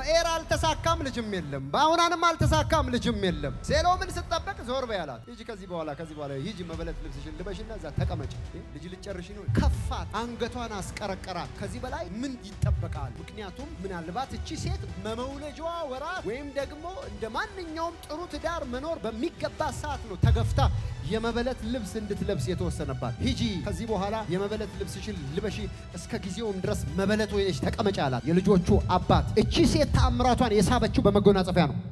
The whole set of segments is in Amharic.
በኤር አልተሳካም፣ ልጅም የለም። በአሁናንም አልተሳካም፣ ልጅም የለም። ሴሎምን ስጠበቅ ዞር በይ አላት። ሂጂ ከዚህ በኋላ ከዚህ በኋላ ሂጂ መበለት ልብስሽን ልበሽና እዛ ተቀመጭ። ልጅ ልጨርሽ ነው። ከፋት፣ አንገቷን አስቀረቀራት። ከዚህ በላይ ምን ይጠበቃል? ምክንያቱም ምናልባት እቺ ሴት መመውለጃዋ ወራት ወይም ደግሞ እንደ ማንኛውም ጥሩ ትዳር መኖር በሚገባ ሰዓት ነው ተገፍታ የመበለት ልብስ እንድትለብስ የተወሰነባት። ሂጂ ከዚህ በኋላ የመበለት ልብስሽን ልበሺ፣ እስከ ጊዜውም ድረስ መበለት ወይነሽ ተቀመጭ አላት። የልጆቹ አባት እቺ ሴት ተአምራቷን የሳበችው በመጎናጸፊያ ነው።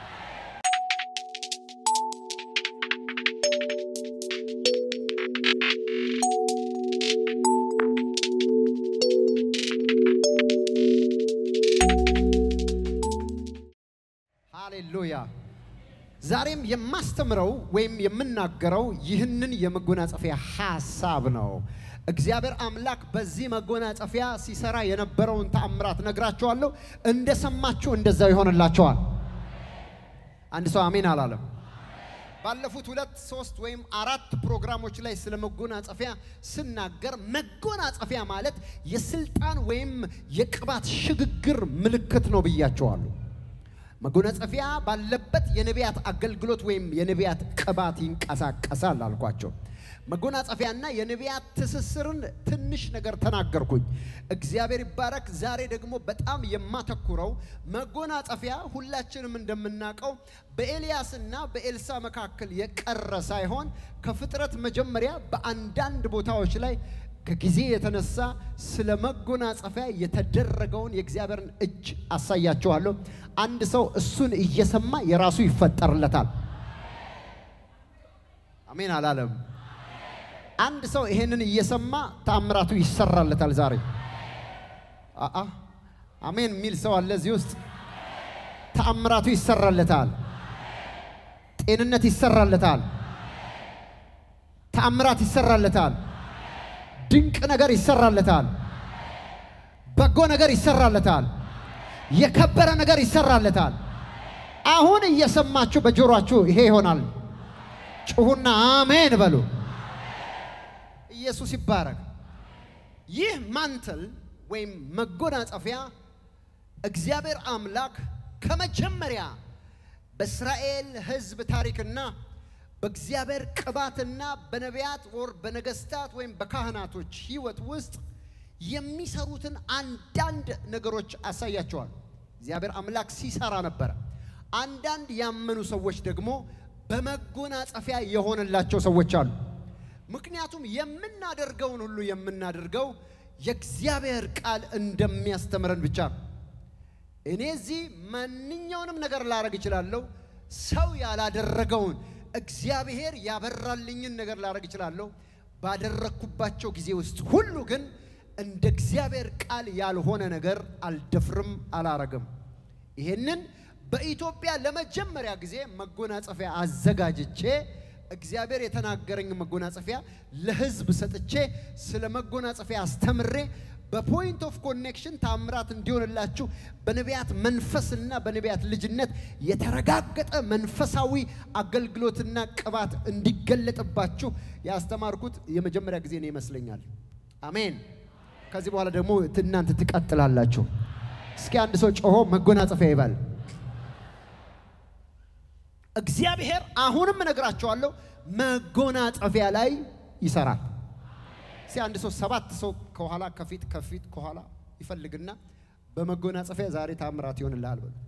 ሃሌሉያ። ዛሬም የማስተምረው ወይም የምናገረው ይህንን የመጎናጸፊያ ሐሳብ ነው። እግዚአብሔር አምላክ በዚህ መጎናጸፊያ ሲሰራ የነበረውን ተአምራት ነግራችኋለሁ። እንደሰማችሁ እንደዛው ይሆንላችኋል። አንድ ሰው አሜን አላለም። ባለፉት ሁለት ሶስት ወይም አራት ፕሮግራሞች ላይ ስለ መጎናጸፊያ ስናገር መጎናጸፊያ ማለት የስልጣን ወይም የቅባት ሽግግር ምልክት ነው ብያቸዋለሁ። መጎናጸፊያ ባለበት የነቢያት አገልግሎት ወይም የነቢያት ቅባት ይንቀሳቀሳል አልኳቸው። መጎናጸፊያና የነቢያት ትስስርን ትንሽ ነገር ተናገርኩኝ። እግዚአብሔር ይባረክ። ዛሬ ደግሞ በጣም የማተኩረው መጎናጸፊያ ሁላችንም እንደምናውቀው በኤልያስና በኤልሳ መካከል የቀረ ሳይሆን ከፍጥረት መጀመሪያ በአንዳንድ ቦታዎች ላይ ከጊዜ የተነሳ ስለ መጎናጸፊያ የተደረገውን የእግዚአብሔርን እጅ አሳያችኋለሁ። አንድ ሰው እሱን እየሰማ የራሱ ይፈጠርለታል። አሜን አላለም? አንድ ሰው ይሄንን እየሰማ ተአምራቱ ይሰራለታል። ዛሬ አአ አሜን የሚል ሰው አለ እዚህ ውስጥ። ተአምራቱ ይሰራለታል። ጤንነት ይሰራለታል። ተአምራት ይሰራለታል። ድንቅ ነገር ይሰራለታል። በጎ ነገር ይሰራለታል። የከበረ ነገር ይሰራለታል። አሁን እየሰማችሁ በጆሮአችሁ ይሄ ይሆናል። ጩሁና አሜን በሉ። ኢየሱስ ይባረክ። ይህ ማንትል ወይም መጎናጸፊያ እግዚአብሔር አምላክ ከመጀመሪያ በእስራኤል ሕዝብ ታሪክና በእግዚአብሔር ቅባትና በነቢያት ወር በነገስታት ወይም በካህናቶች ህይወት ውስጥ የሚሰሩትን አንዳንድ ነገሮች አሳያቸዋል። እግዚአብሔር አምላክ ሲሰራ ነበረ። አንዳንድ ያመኑ ሰዎች ደግሞ በመጎናጸፊያ የሆነላቸው ሰዎች አሉ። ምክንያቱም የምናደርገውን ሁሉ የምናደርገው የእግዚአብሔር ቃል እንደሚያስተምረን ብቻ ነው። እኔ እዚህ ማንኛውንም ነገር ላደርግ እችላለሁ። ሰው ያላደረገውን እግዚአብሔር ያበራልኝን ነገር ላደርግ እችላለሁ። ባደረግኩባቸው ጊዜ ውስጥ ሁሉ ግን እንደ እግዚአብሔር ቃል ያልሆነ ነገር አልደፍርም፣ አላረግም። ይሄንን በኢትዮጵያ ለመጀመሪያ ጊዜ መጎናጸፊያ አዘጋጅቼ እግዚአብሔር የተናገረኝ መጎናጸፊያ ለሕዝብ ሰጥቼ ስለ መጎናጸፊያ አስተምሬ በፖይንት ኦፍ ኮኔክሽን ታምራት እንዲሆንላችሁ በነቢያት መንፈስና በነቢያት ልጅነት የተረጋገጠ መንፈሳዊ አገልግሎትና ቅባት እንዲገለጥባችሁ ያስተማርኩት የመጀመሪያ ጊዜ ነው ይመስለኛል። አሜን። ከዚህ በኋላ ደግሞ እናንተ ትቀጥላላችሁ። እስኪ አንድ ሰው ጮሆ መጎናጸፊያ ይባል። እግዚአብሔር አሁንም እነግራቸዋለሁ መጎናጸፊያ ላይ ይሰራል። እስኪ አንድ ሰው ሰባት ሰው ከኋላ ከፊት ከፊት ከኋላ ይፈልግና በመጎናጸፊያ ዛሬ ታምራት ይሆንልሃል በሉ።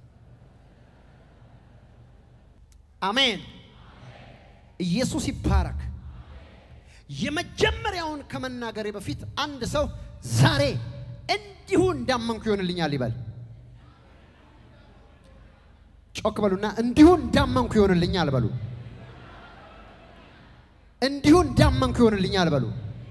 አሜን። ኢየሱስ ይባረክ። የመጀመሪያውን ከመናገሬ በፊት አንድ ሰው ዛሬ እንዲሁ እንዳመንኩ ይሆንልኛል ይበል። ጮክ በሉና እንዲሁ እንዳመንኩ ይሆንልኛል በሉ። እንዲሁ እንዳመንኩ ይሆንልኛል በሉ።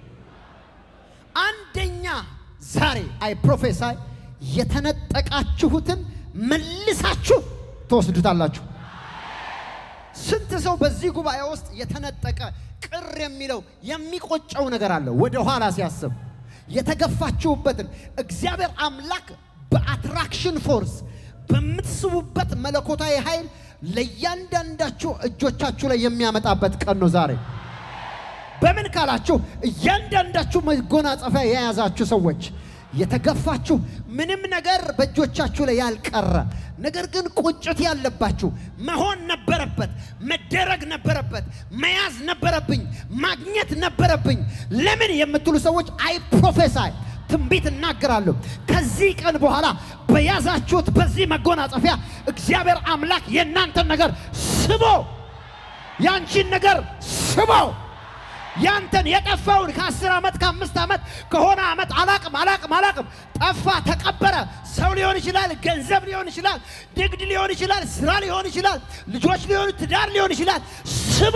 አንደኛ ዛሬ አይ ፕሮፌሳይ የተነጠቃችሁትን መልሳችሁ ትወስዱታላችሁ። ስንት ሰው በዚህ ጉባኤ ውስጥ የተነጠቀ ቅር የሚለው የሚቆጨው ነገር አለ። ወደ ኋላ ሲያስብ የተገፋችሁበትን እግዚአብሔር አምላክ በአትራክሽን ፎርስ በምትስቡበት መለኮታዊ ኃይል ለእያንዳንዳችሁ እጆቻችሁ ላይ የሚያመጣበት ቀን ነው ዛሬ። በምን ካላችሁ እያንዳንዳችሁ መጎናጸፊያ የያዛችሁ ሰዎች የተገፋችሁ ምንም ነገር በእጆቻችሁ ላይ ያልቀረ ነገር ግን ቁጭት ያለባችሁ መሆን ነበረበት፣ መደረግ ነበረበት፣ መያዝ ነበረብኝ፣ ማግኘት ነበረብኝ ለምን የምትሉ ሰዎች አይ ፕሮፌሳይ ትንቢት እናገራለሁ። ከዚህ ቀን በኋላ በያዛችሁት በዚህ መጎናጸፊያ እግዚአብሔር አምላክ የእናንተን ነገር ስቦ ያንቺን ነገር ስቦ ያንተን የጠፋውን ከአስር ዓመት ከአምስት ዓመት ከሆነ ዓመት አላቅም አላቅም አላቅም ጠፋ፣ ተቀበረ። ሰው ሊሆን ይችላል፣ ገንዘብ ሊሆን ይችላል፣ ንግድ ሊሆን ይችላል፣ ስራ ሊሆን ይችላል፣ ልጆች ሊሆን ትዳር ሊሆን ይችላል። ስቦ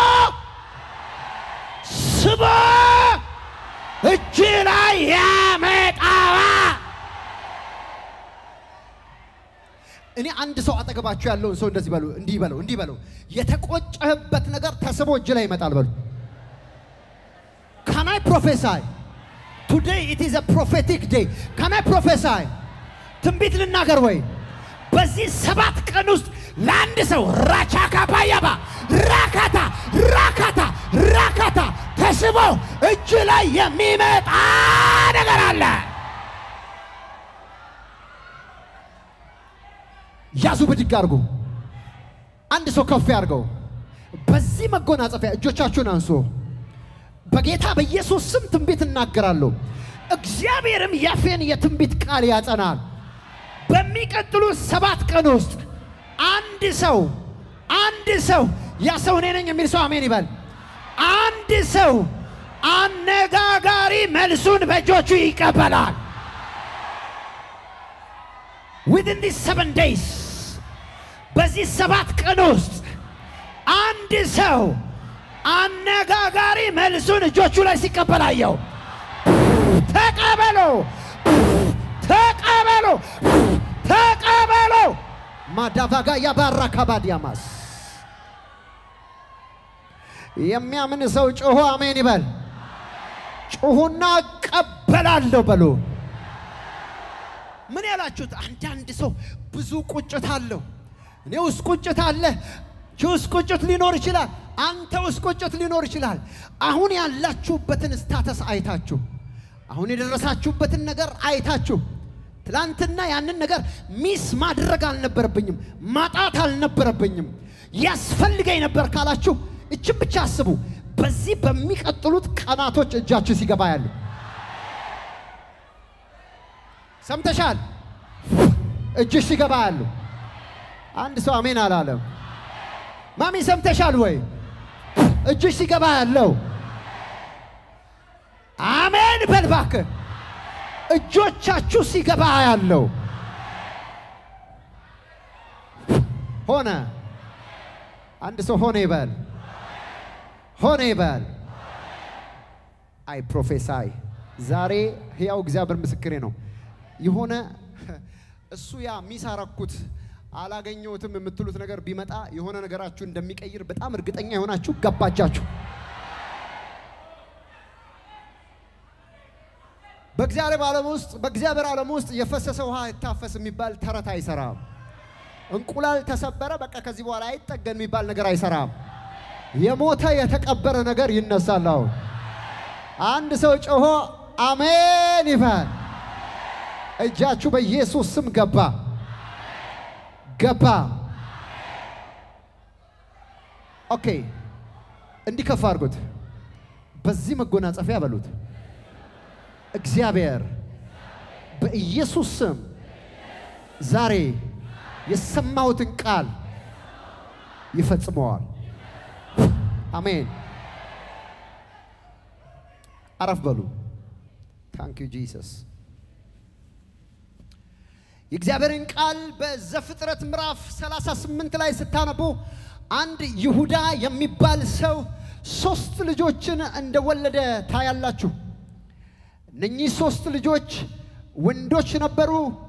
ስቦ እጅ ላይ ያመጣዋ። እኔ አንድ ሰው አጠገባችሁ ያለውን ሰው እንደዚህ በሉ፣ እንዲህ በለው፣ እንዲህ በለው፣ የተቆጨህበት ነገር ተስቦ እጅ ላይ ይመጣል በሉ። Can I prophesy? Today it is a prophetic day. Can I prophesy? ትንቢት ልናገር ወይ? በዚህ ሰባት ቀን ውስጥ ለአንድ ሰው ራቻካ ባያባ ራካታ ራካታ ራካታ ተስቦ እጅ ላይ የሚመጣ ነገር አለ። ያዙ፣ ብድግ አድርጉ። አንድ ሰው ከፍ ያድርገው። በዚህ መጎናጸፊያ እጆቻችሁን አንሱ። በጌታ በኢየሱስ ስም ትንቢት እናገራለሁ። እግዚአብሔርም ያፌን የትንቢት ቃል ያጸናል። በሚቀጥሉት ሰባት ቀን ውስጥ አንድ ሰው አንድ ሰው ያ ሰው እኔ ነኝ የሚል ሰው አሜን ይበል። አንድ ሰው አነጋጋሪ መልሱን በእጆቹ ይቀበላል። within these seven days በዚህ ሰባት ቀን ውስጥ አንድ ሰው አነጋጋሪ መልሱን እጆቹ ላይ ሲቀበላየው ተቀበሎ ተቀበሎ ተቀበሎ ማዳቫጋ ያባራ ካባዲያማስ የሚያምን ሰው ጮሆ አሜን ይበል። ጩሁና እቀበላለሁ በሉ። ምን ያላችሁት? አንዳንድ ሰው ብዙ ቁጭት አለው። እኔ ውስጥ ቁጭት አለ። አንቺ ውስጥ ቁጭት ሊኖር ይችላል። አንተ ውስጥ ቁጭት ሊኖር ይችላል። አሁን ያላችሁበትን ስታተስ አይታችሁ፣ አሁን የደረሳችሁበትን ነገር አይታችሁ ትላንትና ያንን ነገር ሚስ ማድረግ አልነበረብኝም፣ ማጣት አልነበረብኝም፣ ያስፈልገኝ ነበር ካላችሁ እችን ብቻ አስቡ። በዚህ በሚቀጥሉት ቀናቶች እጃችሁ ሲገባ ያሉ ሰምተሻል? እጅሽ ሲገባ ያሉ አንድ ሰው አሜን አላለም። ማሚ ሰምተሻል ወይ? እጅሽ ሲገባ ያለው አሜን በል እባክህ። እጆቻችሁ ሲገባ ያለው ሆነ። አንድ ሰው ሆነ ይበል፣ ሆነ ይበል። አይ ፕሮፌሳይ ዛሬ ሕያው እግዚአብሔር ምስክሬ ነው። የሆነ እሱ ያ ሚሳረኩት አላገኘሁትም የምትሉት ነገር ቢመጣ የሆነ ነገራችሁ እንደሚቀይር በጣም እርግጠኛ የሆናችሁ ገባጃችሁ። በእግዚአብሔር ዓለም ውስጥ በእግዚአብሔር ዓለም ውስጥ የፈሰሰ ውሃ ይታፈስ የሚባል ተረት አይሰራም። እንቁላል ተሰበረ፣ በቃ ከዚህ በኋላ አይጠገን የሚባል ነገር አይሰራም። የሞተ የተቀበረ ነገር ይነሳል። አሁን አንድ ሰው ጮሆ አሜን ይበል። እጃችሁ በኢየሱስ ስም ገባ ገባ። ኦኬ፣ እንዲህ ከፍ አድርጉት። በዚህ መጎናጸፊያ በሉት እግዚአብሔር በኢየሱስ ስም ዛሬ የሰማሁትን ቃል ይፈጽመዋል። አሜን። አረፍ በሉ። ታንክ ዩ ጂሰስ። የእግዚአብሔርን ቃል በዘፍጥረት ምዕራፍ 38 ላይ ስታነቡ አንድ ይሁዳ የሚባል ሰው ሶስት ልጆችን እንደወለደ ታያላችሁ። እነኚህ ሶስት ልጆች ወንዶች ነበሩ።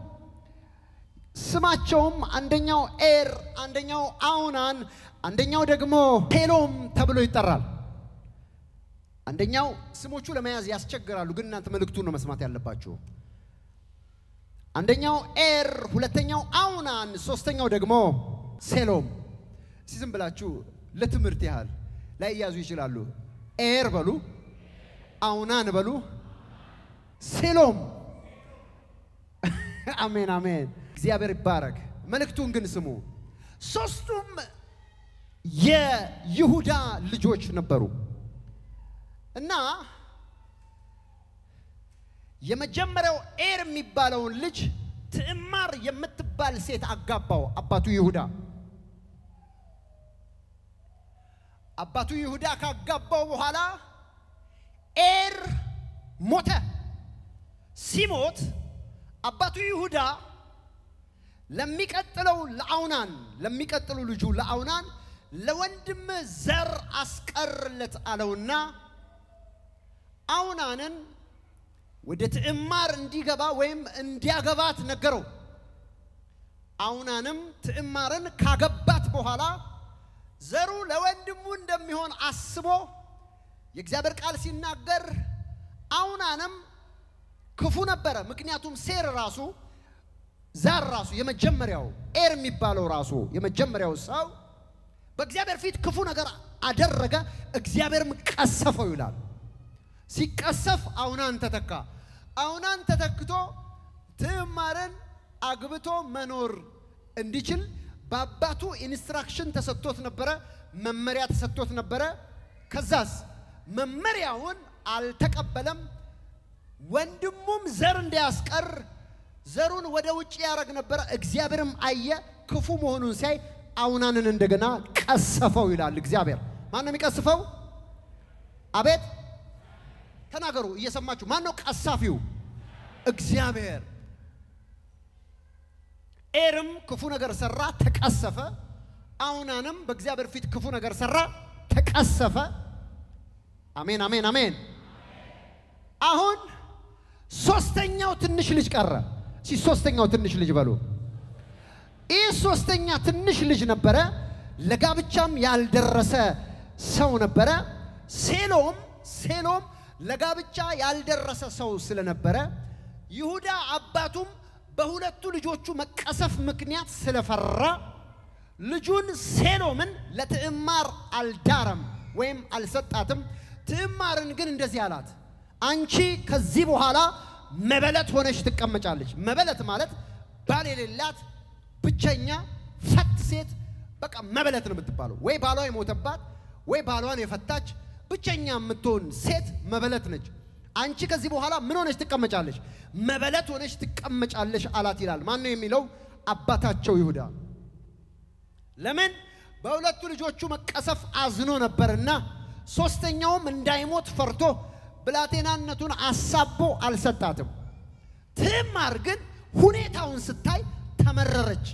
ስማቸውም አንደኛው ኤር፣ አንደኛው አውናን፣ አንደኛው ደግሞ ሄሎም ተብሎ ይጠራል። አንደኛው ስሞቹ ለመያዝ ያስቸግራሉ፣ ግን እናንተ መልእክቱን ነው መስማት ያለባችሁ። አንደኛው ኤር፣ ሁለተኛው አውናን፣ ሶስተኛው ደግሞ ሴሎም። እስቲ ዝም ብላችሁ ለትምህርት ያህል ላይያዙ ይችላሉ። ኤር በሉ፣ አውናን በሉ፣ ሴሎም አሜን አሜን። እግዚአብሔር ይባረክ። መልእክቱን ግን ስሙ። ሶስቱም የይሁዳ ልጆች ነበሩ እና የመጀመሪያው ኤር የሚባለውን ልጅ ትዕማር የምትባል ሴት አጋባው አባቱ ይሁዳ። አባቱ ይሁዳ ካጋባው በኋላ ኤር ሞተ። ሲሞት አባቱ ይሁዳ ለሚቀጥለው ለአውናን ለሚቀጥሉ ልጁ ለአውናን ለወንድም ዘር አስቀርለት አለውና አውናንን ወደ ትዕማር እንዲገባ ወይም እንዲያገባት ነገረው። አውናንም ትዕማርን ካገባት በኋላ ዘሩ ለወንድሙ እንደሚሆን አስቦ የእግዚአብሔር ቃል ሲናገር አውናንም ክፉ ነበረ። ምክንያቱም ሴር ራሱ ዛር ራሱ የመጀመሪያው ኤር የሚባለው ራሱ የመጀመሪያው ሰው በእግዚአብሔር ፊት ክፉ ነገር አደረገ፣ እግዚአብሔርም ቀሰፈው ይላል። ሲቀሰፍ አውናን ተተካ። አውናን ተተክቶ ትዕማርን አግብቶ መኖር እንዲችል በአባቱ ኢንስትራክሽን ተሰጥቶት ነበረ፣ መመሪያ ተሰጥቶት ነበረ። ከዛስ መመሪያውን አልተቀበለም። ወንድሙም ዘር እንዲያስቀር ዘሩን ወደ ውጭ ያደረግ ነበረ። እግዚአብሔርም አየ፣ ክፉ መሆኑን ሲያይ አውናንን እንደገና ቀሰፈው ይላል እግዚአብሔር። ማን ነው የሚቀስፈው? አቤት ተናገሩ እየሰማችሁ። ማን ነው ቀሳፊው? እግዚአብሔር። ኤርም ክፉ ነገር ሰራ፣ ተቀሰፈ። አውናንም በእግዚአብሔር ፊት ክፉ ነገር ሰራ፣ ተቀሰፈ። አሜን፣ አሜን፣ አሜን። አሁን ሶስተኛው ትንሽ ልጅ ቀረ። ሲ ሶስተኛው ትንሽ ልጅ በሉ። ይህ ሶስተኛ ትንሽ ልጅ ነበረ፣ ለጋብቻም ያልደረሰ ሰው ነበረ። ሴሎም ሴሎም ለጋብቻ ያልደረሰ ሰው ስለነበረ ይሁዳ አባቱም በሁለቱ ልጆቹ መቀሰፍ ምክንያት ስለፈራ ልጁን ሴሎምን ለትዕማር አልዳረም ወይም አልሰጣትም። ትዕማርን ግን እንደዚህ አላት፣ አንቺ ከዚህ በኋላ መበለት ሆነሽ ትቀመጫለች። መበለት ማለት ባል የሌላት ብቸኛ ፈት ሴት በቃ መበለት ነው የምትባለው። ወይ ባሏ የሞተባት ወይ ባሏን የፈታች ብቸኛ የምትሆን ሴት መበለት ነች። አንቺ ከዚህ በኋላ ምን ሆነች ትቀመጫለሽ? መበለት ሆነች ትቀመጫለሽ አላት ይላል። ማን ነው የሚለው? አባታቸው ይሁዳ። ለምን? በሁለቱ ልጆቹ መቀሰፍ አዝኖ ነበርና፣ ሶስተኛውም እንዳይሞት ፈርቶ ብላቴናነቱን አሳቦ አልሰጣትም። ትዕማር ግን ሁኔታውን ስታይ ተመረረች።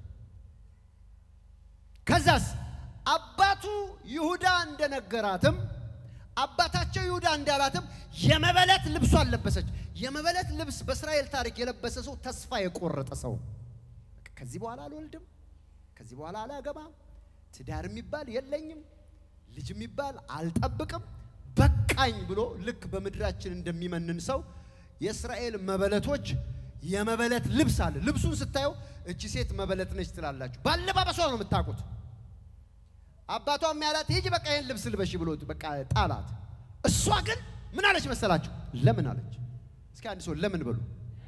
ከዛስ አባቱ ይሁዳ እንደነገራትም አባታቸው ይሁዳ እንዳላትም የመበለት ልብሷን ለበሰች። የመበለት ልብስ በእስራኤል ታሪክ የለበሰ ሰው ተስፋ የቆረጠ ሰው ከዚህ በኋላ አልወልድም፣ ከዚህ በኋላ አላገባም፣ ትዳር የሚባል የለኝም፣ ልጅ የሚባል አልጠብቅም፣ በቃኝ ብሎ ልክ በምድራችን እንደሚመንን ሰው የእስራኤል መበለቶች የመበለት ልብስ አለ። ልብሱን ስታየው እቺ ሴት መበለት ነች ትላላችሁ። ባለባበሷ ነው የምታውቁት። አባቷም ያላት ሂጂ በቃ ይህን ልብስ ልበሺ ብሎ በቃ ጣላት። እሷ ግን ምን አለች መሰላችሁ? ለምን አለች። እስኪ አንድ ሰው ለምን በሉ።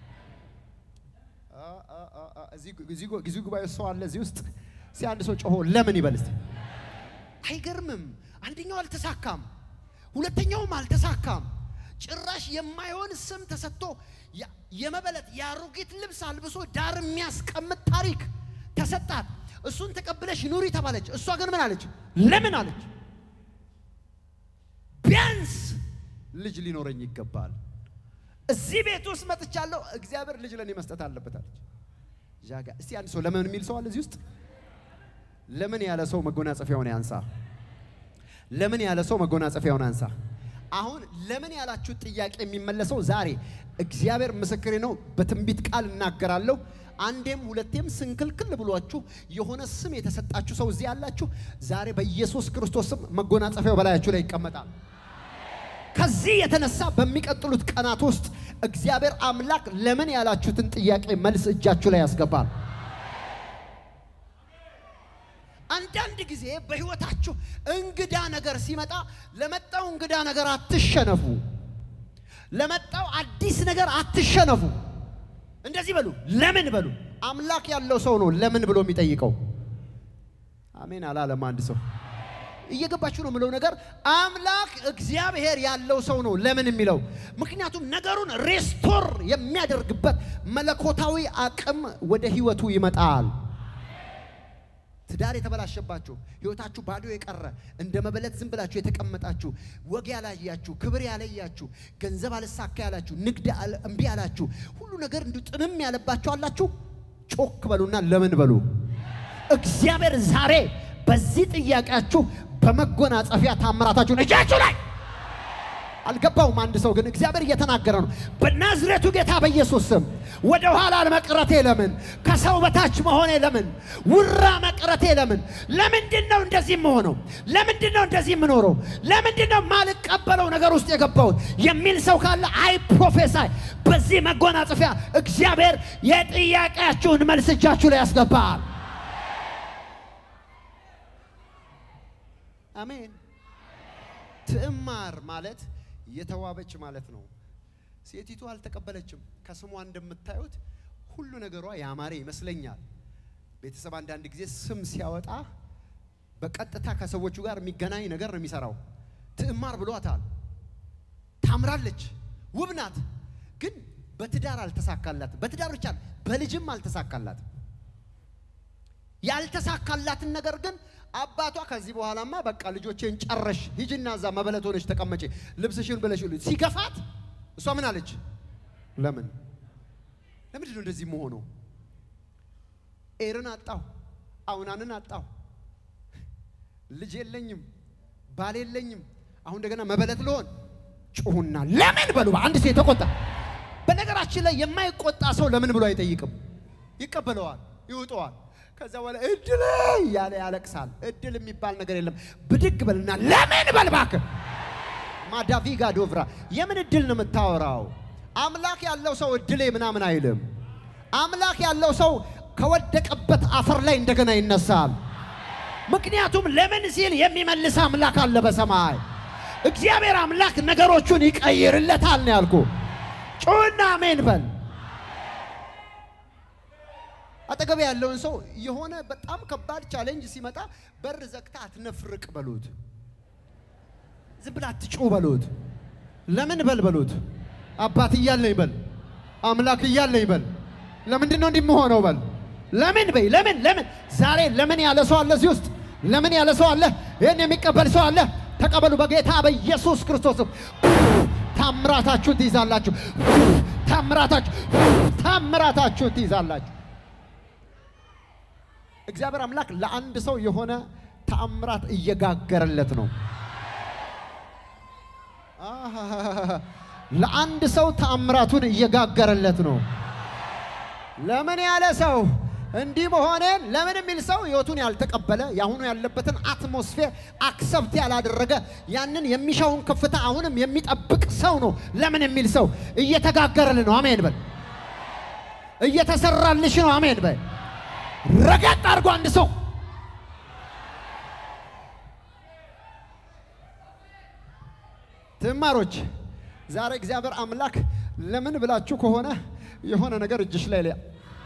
እዚህ ጉባኤ ሰው አለ እዚህ ውስጥ። እስኪ አንድ ሰው ጮሆ ለምን ይበል እስቲ። አይገርምም? አንደኛው አልተሳካም፣ ሁለተኛውም አልተሳካም። ጭራሽ የማይሆን ስም ተሰጥቶ የመበለት የአሮጊት ልብስ አልብሶ ዳር የሚያስቀምጥ ታሪክ ተሰጣት። እሱን ተቀብለሽ ኑሪ ተባለች። እሷ ግን ምን አለች? ለምን አለች። ቢያንስ ልጅ ሊኖረኝ ይገባል። እዚህ ቤት ውስጥ መጥቻለሁ፣ እግዚአብሔር ልጅ ለእኔ መስጠት አለበት አለች። ዣጋ እስቲ አንድ ሰው ለምን የሚል ሰው አለ እዚህ ውስጥ? ለምን ያለ ሰው መጎናጸፊያውን ያንሳ። ለምን ያለ ሰው መጎናጸፊያውን አንሳ። አሁን ለምን ያላችሁ ጥያቄ የሚመለሰው ዛሬ እግዚአብሔር ምስክሬ ነው። በትንቢት ቃል እናገራለሁ። አንዴም ሁለቴም ስንክልክል ብሏችሁ የሆነ ስም የተሰጣችሁ ሰው እዚህ ያላችሁ ዛሬ በኢየሱስ ክርስቶስ ስም መጎናጸፊያው በላያችሁ ላይ ይቀመጣል። ከዚህ የተነሳ በሚቀጥሉት ቀናት ውስጥ እግዚአብሔር አምላክ ለምን ያላችሁትን ጥያቄ መልስ እጃችሁ ላይ ያስገባል። አንዳንድ ጊዜ በሕይወታችሁ እንግዳ ነገር ሲመጣ ለመጣው እንግዳ ነገር አትሸነፉ። ለመጣው አዲስ ነገር አትሸነፉ። እንደዚህ በሉ፣ ለምን በሉ። አምላክ ያለው ሰው ነው ለምን ብሎ የሚጠይቀው። አሜን አላለም አንድ ሰው። እየገባችሁ ነው የምለው ነገር። አምላክ እግዚአብሔር ያለው ሰው ነው ለምን የሚለው ምክንያቱም ነገሩን ሬስቶር የሚያደርግበት መለኮታዊ አቅም ወደ ህይወቱ ይመጣል። ትዳር የተበላሸባችሁ ህይወታችሁ ባዶ የቀረ እንደ መበለት ዝም ብላችሁ የተቀመጣችሁ ወግ ያላያችሁ ክብር ያለያችሁ ገንዘብ አልሳካ ያላችሁ ንግድ አል- እምቢ ያላችሁ ሁሉ ነገር እንዲሁ ጥንም ያለባችሁ አላችሁ። ጮክ በሉና ለምን በሉ። እግዚአብሔር ዛሬ በዚህ ጥያቄያችሁ በመጎናጸፊያ ታምራታችሁን እጃችሁ ላይ አልገባውም። አንድ ሰው ግን እግዚአብሔር እየተናገረ ነው። በናዝሬቱ ጌታ በኢየሱስ ስም ወደ ኋላ መቅረቴ ለምን? ከሰው በታች መሆኔ ለምን? ውራ መቅረቴ ለምን? ለምንድን ነው እንደዚህ የምሆነው? ለምንድን ነው እንደዚህ የምኖረው? ለምንድን ነው ማልቀበለው ነገር ውስጥ የገባሁት የሚል ሰው ካለ አይ ፕሮፌሳይ በዚህ መጎናጸፊያ እግዚአብሔር የጥያቄያችሁን መልስ እጃችሁ ላይ ያስገባል። አሜን። ትዕማር ማለት የተዋበች ማለት ነው። ሴቲቱ አልተቀበለችም። ከስሟ እንደምታዩት ሁሉ ነገሯ ያማረ ይመስለኛል። ቤተሰብ አንዳንድ ጊዜ ስም ሲያወጣ በቀጥታ ከሰዎቹ ጋር የሚገናኝ ነገር ነው የሚሰራው። ትዕማር ብሏታል። ታምራለች፣ ውብ ናት። ግን በትዳር አልተሳካላት። በትዳር ብቻ በልጅም አልተሳካላት። ያልተሳካላትን ነገር ግን አባቷ ከዚህ በኋላማ በቃ ልጆቼን ጨረሽ፣ ሂጂና እዛ መበለት ሆነች ተቀመጪ፣ ልብስሽን ብለሽ ሁሉ ሲገፋት፣ እሷ ምን አለች? ለምን ለምንድን ነው እንደዚህ መሆነው? ኤርን አጣሁ፣ አውናንን አጣሁ፣ ልጅ የለኝም፣ ባል የለኝም፣ አሁን እንደገና መበለት ልሆን። ጩሁና ለምን በሉ። በአንድ ሰው የተቆጣ በነገራችን ላይ የማይቆጣ ሰው ለምን ብሎ አይጠይቅም፣ ይቀበለዋል፣ ይውጠዋል። ከዛ በኋላ እድል እያለ ያለቅሳል። እድል የሚባል ነገር የለም። ብድግ በልና ለምን በል እባክህ። ማዳቪጋ ዶቭራ የምን እድል ነው የምታወራው? አምላክ ያለው ሰው እድሌ ምናምን አይልም። አምላክ ያለው ሰው ከወደቀበት አፈር ላይ እንደገና ይነሳል። ምክንያቱም ለምን ሲል የሚመልስ አምላክ አለ በሰማይ። እግዚአብሔር አምላክ ነገሮቹን ይቀይርለታል ነው ያልኩ። ጩና አሜን በል። አጠገብ ያለውን ሰው የሆነ በጣም ከባድ ቻሌንጅ ሲመጣ በር ዘግታ አትነፍርቅ በሉት። ዝም ብላ አትጩ በሉት። ለምን በል በሉት። አባት እያለኝ በል፣ አምላክ እያለኝ በል። ለምንድን ነው እንዲህ የምሆነው በል። ለምን በይ። ለምን ለምን ዛሬ ለምን ያለ ሰው አለ እዚህ ውስጥ? ለምን ያለ ሰው አለ? ይህን የሚቀበል ሰው አለ? ተቀበሉ በጌታ በኢየሱስ ክርስቶስም። ታምራታችሁን ትይዛላችሁ። ታምራታችሁ ታምራታችሁን ትይዛላችሁ። እግዚአብሔር አምላክ ለአንድ ሰው የሆነ ተአምራት እየጋገረለት ነው። አሃ፣ ለአንድ ሰው ተአምራቱን እየጋገረለት ነው። ለምን ያለ ሰው እንዲህ መሆኔን ለምን የሚል ሰው ህይወቱን ያልተቀበለ የአሁኑ ያለበትን አትሞስፌር አክሰብት ያላደረገ ያንን የሚሻውን ከፍታ አሁንም የሚጠብቅ ሰው ነው። ለምን የሚል ሰው እየተጋገረል ነው። አሜን በል። እየተሰራልሽ ነው። አሜን በል። ረገጥ አድርጎ አንድ ሰው ትማሮች ዛሬ እግዚአብሔር አምላክ ለምን ብላችሁ ከሆነ የሆነ ነገር እጅሽ ላይ ሊያ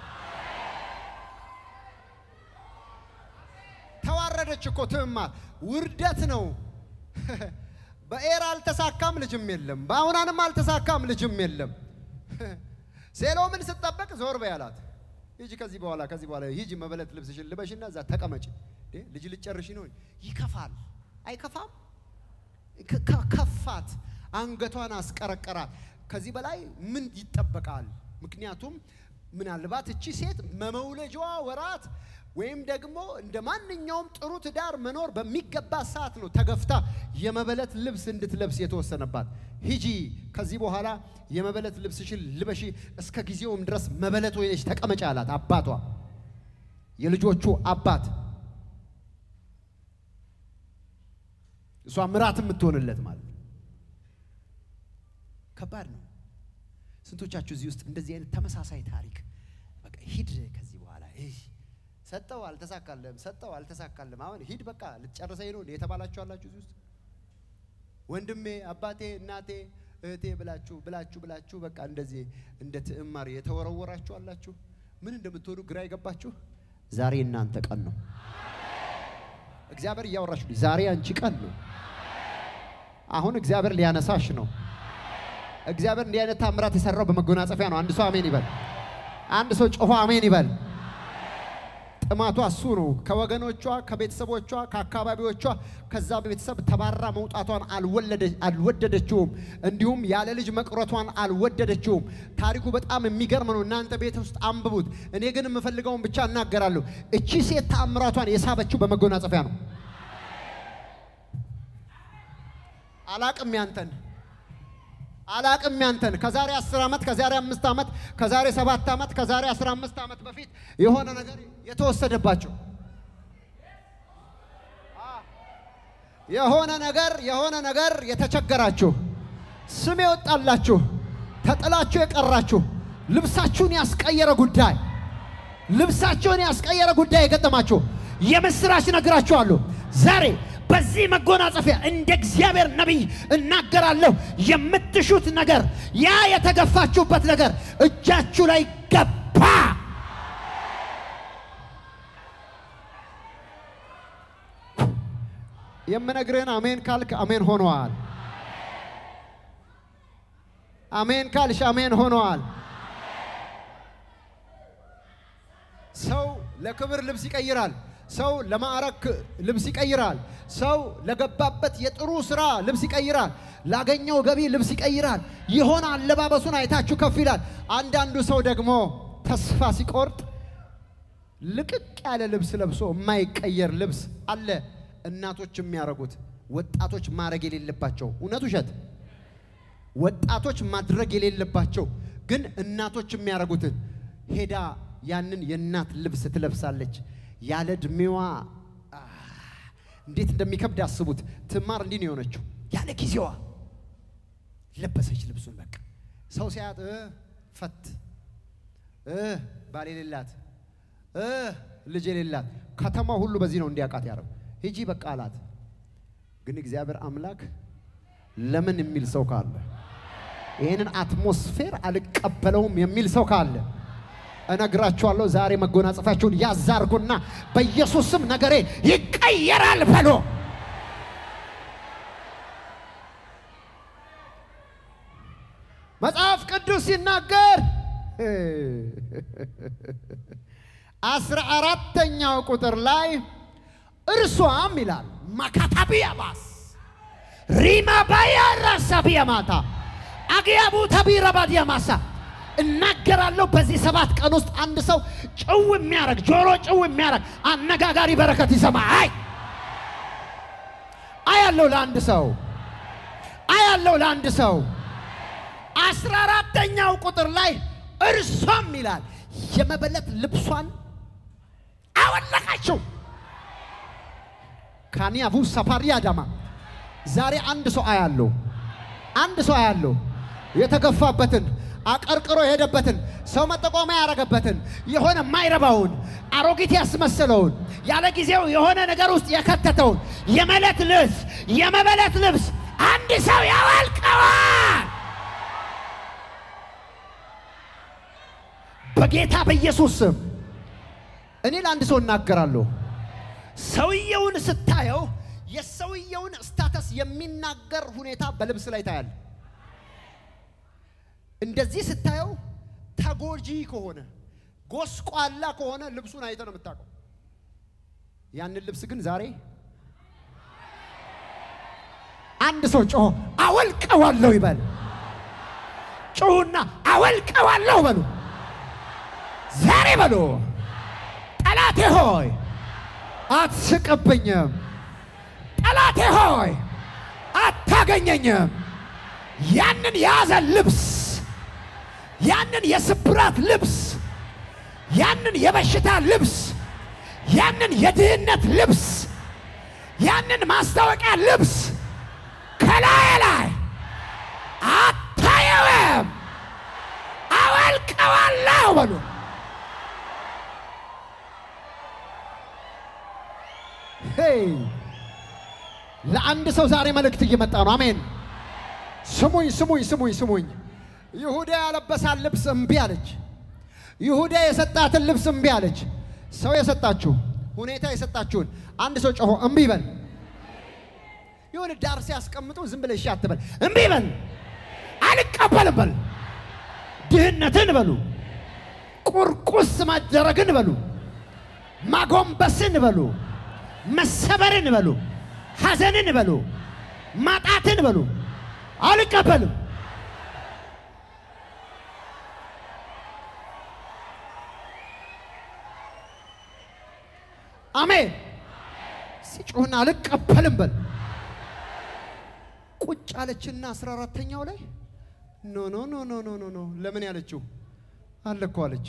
ተዋረደች እኮ ትዕማር። ውርደት ነው። በኤር አልተሳካም፣ ልጅም የለም። በአውናንም አልተሳካም፣ ልጅም የለም። ሴሎምን ስትጠበቅ ዞር በይ አላት። ሂጂ ከዚህ በኋላ ከዚህ በኋላ ሂጂ መበለት ልብስሽን ልበሽና እዛ ተቀመጭ። እንዴ ልጅ ልጨርሽ ነው። ይከፋል። አይከፋም? ከ- ከ- ከፋት፣ አንገቷን አስቀረቀራት። ከዚህ በላይ ምን ይጠበቃል? ምክንያቱም ምናልባት እቺ ሴት መመውለጃዋ ወራት ወይም ደግሞ እንደ ማንኛውም ጥሩ ትዳር መኖር በሚገባ ሰዓት ነው ተገፍታ የመበለት ልብስ እንድትለብስ የተወሰነባት። ሂጂ ከዚህ በኋላ የመበለት ልብስሽን ልበሺ፣ እስከ ጊዜውም ድረስ መበለት ሆነሽ ተቀመጪ አላት አባቷ፣ የልጆቹ አባት እሷ ምራት የምትሆንለት ማለት ነው። ከባድ ነው። ስንቶቻችሁ እዚህ ውስጥ እንደዚህ አይነት ተመሳሳይ ታሪክ በቃ ሂድ ከዚህ በኋላ እይ፣ ሰጠው አልተሳካልም፣ ሰጠው አልተሳካልም፣ አሁን ሂድ በቃ ልትጨርሰኝ ነው እንዴ የተባላችሁ አላችሁ እዚህ ውስጥ ወንድሜ፣ አባቴ፣ እናቴ፣ እህቴ ብላችሁ ብላችሁ ብላችሁ በቃ እንደዚህ እንደ ትዕማር የተወረወራችሁ አላችሁ። ምን እንደምትሆኑ ግራ የገባችሁ ዛሬ እናንተ ቀን ነው። እግዚአብሔር እያወራችሁ ዛሬ አንቺ ቀን ነው። አሁን እግዚአብሔር ሊያነሳሽ ነው። እግዚአብሔር እንዲህ አይነት ታምራት የሰራው በመጎናጸፊያ ነው። አንድ ሰው አሜን ይበል። አንድ ሰው ጮሆ አሜን ይበል። ጥማቷ እሱ ነው። ከወገኖቿ፣ ከቤተሰቦቿ፣ ከአካባቢዎቿ ከዛ ቤተሰብ ተባራ መውጣቷን አልወደደችውም። እንዲሁም ያለ ልጅ መቅረቷን አልወደደችውም። ታሪኩ በጣም የሚገርም ነው። እናንተ ቤት ውስጥ አንብቡት። እኔ ግን የምፈልገውን ብቻ እናገራለሁ። እቺ ሴት ተአምራቷን የሳበችው በመጎናጸፊያ ነው። አላቅም ያንተን አላቅም ያንተን ከዛሬ 10 ዓመት ከዛሬ 5 ዓመት ከዛሬ 7 ዓመት ከዛሬ 15 ዓመት በፊት የሆነ ነገር የተወሰደባቸው የሆነ ነገር የሆነ ነገር የተቸገራችሁ ስም የወጣላችሁ ተጥላችሁ የቀራችሁ ልብሳችሁን ያስቀየረ ጉዳይ ልብሳችሁን ያስቀየረ ጉዳይ የገጠማችሁ የምስራች ነግራችኋለሁ ዛሬ በዚህ መጎናጸፊያ እንደ እግዚአብሔር ነቢይ እናገራለሁ። የምትሹት ነገር ያ የተገፋችሁበት ነገር እጃችሁ ላይ ገባ። የምነግርህን አሜን ካልክ አሜን ሆነዋል። አሜን ካልሽ አሜን ሆነዋል። ሰው ለክብር ልብስ ይቀይራል። ሰው ለማዕረግ ልብስ ይቀይራል። ሰው ለገባበት የጥሩ ስራ ልብስ ይቀይራል። ላገኘው ገቢ ልብስ ይቀይራል። የሆነ አለባበሱን አይታችሁ ከፍ ይላል። አንዳንዱ ሰው ደግሞ ተስፋ ሲቆርጥ ልቅቅ ያለ ልብስ ለብሶ የማይቀየር ልብስ አለ። እናቶች የሚያደርጉት ወጣቶች ማድረግ የሌለባቸው እውነት ውሸት፣ ወጣቶች ማድረግ የሌለባቸው ግን እናቶች የሚያደርጉትን ሄዳ ያንን የእናት ልብስ ትለብሳለች። ያለ እድሜዋ እንዴት እንደሚከብድ አስቡት። ትማር እንዲህ ነው የሆነችው። ያለ ጊዜዋ ለበሰች ልብሱን። በቃ ሰው ሲያት ፈት ባል የሌላት ልጅ የሌላት ከተማው ሁሉ በዚህ ነው እንዲያውቃት ያደረው። ሂጂ በቃ አላት። ግን እግዚአብሔር አምላክ ለምን የሚል ሰው ካለ ይህንን አትሞስፌር አልቀበለውም የሚል ሰው ካለ እነግራችኋለሁ ዛሬ መጎናጸፊያችሁን ያዛርጉና በኢየሱስ ስም ነገሬ ይቀየራል በሎ። መጽሐፍ ቅዱስ ሲናገር አስራ አራተኛው ቁጥር ላይ እርሷም ይላል ማካታቢያ ባስ ሪማ ባያ ራሳቢያ ማታ አግያቡ ተቢረ ባዲያ ማሳ እናገራለሁ በዚህ ሰባት ቀን ውስጥ አንድ ሰው ጭው የሚያረግ ጆሮ ጭው የሚያረግ አነጋጋሪ በረከት ይሰማ። አይ አያለው ለአንድ ሰው አያለው ለአንድ ሰው አስራ አራተኛው ቁጥር ላይ እርሷም ይላል የመበለት ልብሷን አወለቀችው። ካኒያቡ ሰፋሪ አዳማ ዛሬ አንድ ሰው አያለው አንድ ሰው አያለው የተገፋበትን አቀርቅሮ የሄደበትን ሰው መጠቆሚያ ያደረገበትን የሆነ የማይረባውን አሮጊት ያስመሰለውን ያለ ጊዜው የሆነ ነገር ውስጥ የከተተውን የመለት ልብስ የመበለት ልብስ አንድ ሰው ያወልቀዋል። በጌታ በኢየሱስ ስም እኔ ለአንድ ሰው እናገራለሁ። ሰውየውን ስታየው የሰውየውን ስታተስ የሚናገር ሁኔታ በልብስ ላይ ታያል። እንደዚህ ስታየው ተጎጂ ከሆነ ጎስቋላ ከሆነ ልብሱን አይተ ነው የምታውቀው። ያንን ልብስ ግን ዛሬ አንድ ሰው ጮሆ አወልቀዋለሁ ይበል። ጮሁና አወልቀዋለሁ በሉ። ዛሬ በሉ። ጠላቴ ሆይ አትስቅብኝም። ጠላቴ ሆይ አታገኘኝም። ያንን የያዘ ልብስ ያንን የስብራት ልብስ፣ ያንን የበሽታ ልብስ፣ ያንን የድህነት ልብስ፣ ያንን ማስታወቂያ ልብስ ከላይ ላይ አታየውም። አወልቀዋለሁ በሉ። ሄይ ለአንድ ሰው ዛሬ መልእክት እየመጣ ነው። አሜን። ስሙኝ ስሙኝ ስሙኝ ስሙኝ። ይሁዳ ያለበሳት ልብስ እምቢ አለች። ይሁዳ የሰጣትን ልብስ እምቢ አለች። ሰው የሰጣችሁ ሁኔታ የሰጣችሁን አንድ ሰው ጮሆ እምቢ በል። የሆነ ዳር ሲያስቀምጡ ዝም ብለህ እሺ አትበል፣ እምቢ በል፣ አልቀበልም በል። ድህነትን በሉ፣ ቁርቁስ ማደረግን በሉ፣ ማጎንበስን በሉ፣ መሰበርን በሉ፣ ሐዘንን በሉ፣ ማጣትን በሉ፣ አልቀበልም። አሜን። ሲጮህና አልቀበልም በል። ቁጭ አለችና አስራ አራተኛው ላይ ኖ ኖ ኖ ኖ ኖ ኖ ኖ ለምን ያለችው አለ እኮ አለች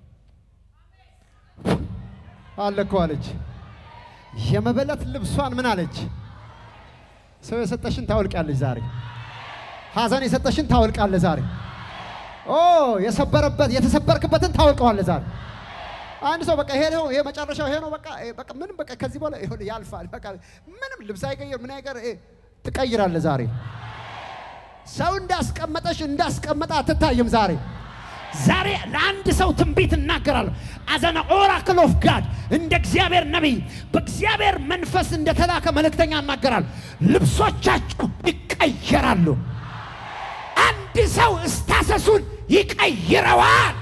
አለ እኮ አለች። የመበለት ልብሷን ምን አለች? ሰው የሰጠሽን ታወልቃለች ዛሬ። ሐዘን የሰጠሽን ታወልቃለህ ዛሬ። ኦ የሰበረበት የተሰበርክበትን ታወልቀዋለህ ዛሬ። አንድ ሰው በቃ ይሄ ነው ይሄ መጨረሻው ይሄ ነው በቃ ይሄ በቃ ምንም በቃ ከዚህ በኋላ ይሁን ያልፋል። በቃ ምንም ልብስ አይቀይር ምን አይቀር ይሄ ትቀይራለህ ዛሬ። ሰው እንዳስቀመጠሽ እንዳስቀመጠ አትታይም ዛሬ። ዛሬ ለአንድ ሰው ትንቢት እናገራለሁ። አዘነ ኦራክል ኦፍ ጋድ እንደ እግዚአብሔር ነቢይ በእግዚአብሔር መንፈስ እንደተላከ መልእክተኛ እናገራለሁ። ልብሶቻችሁ ይቀየራሉ። አንድ ሰው እስታሰሱን ይቀይረዋል።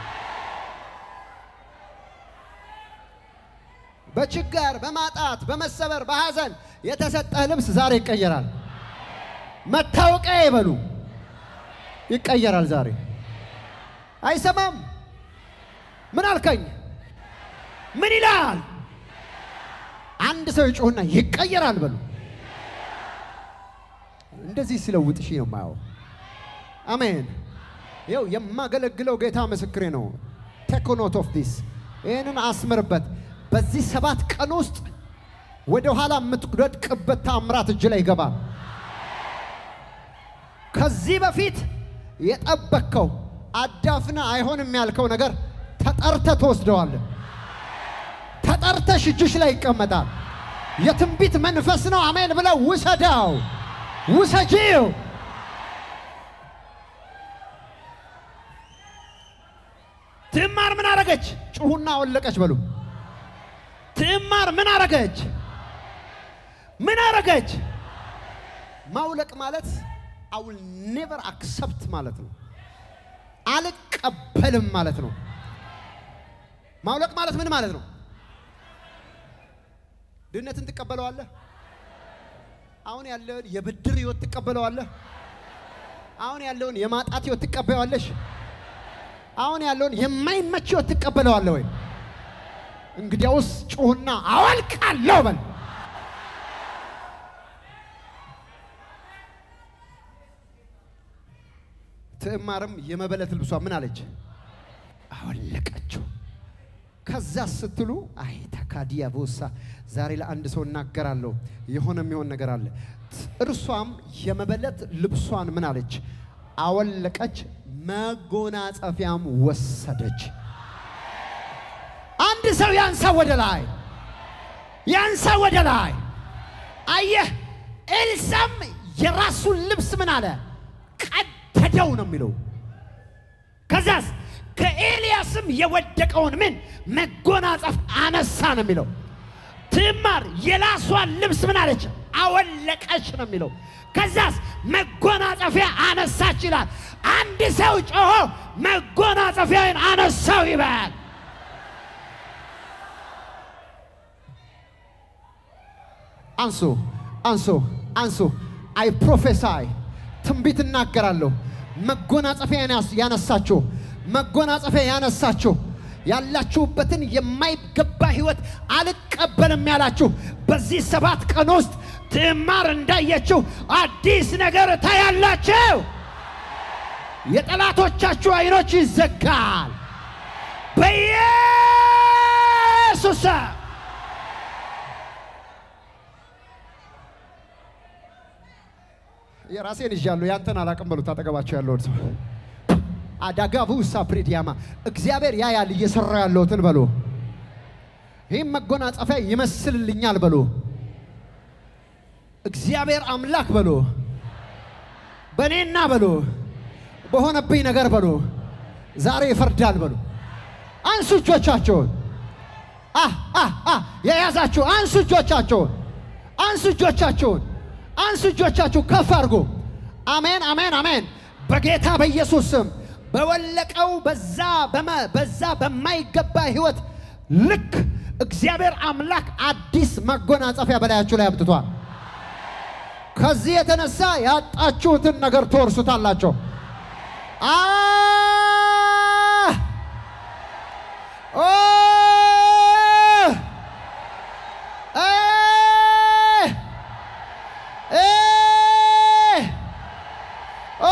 በችጋር በማጣት በመሰበር በሐዘን የተሰጠህ ልብስ ዛሬ ይቀየራል። መታወቂያ ይበሉ ይቀየራል ዛሬ። አይሰማም? ምን አልከኝ? ምን ይላል? አንድ ሰው ይጮህና ይቀየራል በሉ። እንደዚህ ሲለውጥሽ ነው የማየው። አሜን። ይኸው የማገለግለው ጌታ ምስክሬ ነው። ቴክ ኖት ኦፍ ዲስ ይህንን አስምርበት። በዚህ ሰባት ቀን ውስጥ ወደ ኋላ የምትወድቅበት ታምራት እጅ ላይ ይገባል። ከዚህ በፊት የጠበቅከው አዳፍና አይሆንም ያልከው ነገር ተጠርተ ትወስደዋለህ። ተጠርተሽ እጅሽ ላይ ይቀመጣል። የትንቢት መንፈስ ነው። አሜን ብለው ውሰዳው፣ ውሰጂው። ትዕማር ምን አረገች? ጩሁና ወለቀች በሉ። ትዕማር ምን አረገች? ምን አረገች? ማውለቅ ማለት አውል ኔቨር አክሰፕት ማለት ነው። አልቀበልም ማለት ነው። ማውለቅ ማለት ምን ማለት ነው? ድህነትን ትቀበለዋለህ። አሁን ያለውን የብድር ህይወት ትቀበለዋለህ። አሁን ያለውን የማጣት ህይወት ትቀበለዋለሽ። አሁን ያለውን የማይመች ህይወት ትቀበለዋለህ ወይ? እንግዲያውስ ጩሁና አወልቃለሁ በል። ትዕማርም የመበለት ልብሷ ምን አለች? አወለቀችው። ከዛ ስትሉ አይ ተካዲያ ቦሳ ዛሬ ለአንድ ሰው እናገራለሁ። የሆነ የሚሆን ነገር አለ። እርሷም የመበለት ልብሷን ምን አለች? አወለቀች፣ መጎናጸፊያም ወሰደች። አንድ ሰው ያንሳ ወደ ላይ፣ ያንሳ ወደ ላይ። አየህ፣ ኤልሳም የራሱን ልብስ ምን አለ? ቀደደው ነው የሚለው። ከዛስ ከኤልያስም የወደቀውን ምን መጎናጸፍ አነሳ ነው የሚለው። ትዕማር የራሷን ልብስ ምን አለች? አወለቀች ነው የሚለው። ከዛስ መጎናጸፊያ አነሳች ይላል። አንድ ሰው ጮሆ መጎናጸፊያን አነሳው ይበል። አንሱ አንሱ አንሱ። አይ ፕሮፌሳይ ትንቢት እናገራለሁ። መጎናጸፊያ ያነሳችሁ መጎናጸፊያ ያነሳችሁ ያላችሁበትን የማይገባ ህይወት አልቀበልም ያላችሁ በዚህ ሰባት ቀን ውስጥ ትዕማር እንዳየችው አዲስ ነገር ታያላችሁ። የጠላቶቻችሁ አይኖች ይዘጋል በኢየሱስ ስም። የራሴን ይዣለሁ፣ ያንተን አላቅም በሉት። አጠገባቸው ያለውን ሰው አዳጋቡ ሳፕሪዲያማ እግዚአብሔር ያያል እየሰራ ያለሁትን በሉ። ይህም መጎናጸፊያ ይመስልልኛል በሉ። እግዚአብሔር አምላክ በሉ በእኔና በሉ በሆነብኝ ነገር በሉ ዛሬ ይፈርዳል በሉ። አንሱ እጆቻቸውን አህ አህ አህ የያዛችሁ አንሱ እጆቻቸውን አንሱ እጆቻቸውን አንሱ እጆቻችሁ ከፍ አድርጎ አሜን አሜን አሜን። በጌታ በኢየሱስ ስም በወለቀው በዛ በመ በዛ በማይገባ ህይወት ልክ እግዚአብሔር አምላክ አዲስ መጎናጸፊያ በላያችሁ ላይ አምጥቷል። ከዚህ የተነሳ ያጣችሁትን ነገር ትወርሱታላችሁ። አ ኦ እ እ ኦ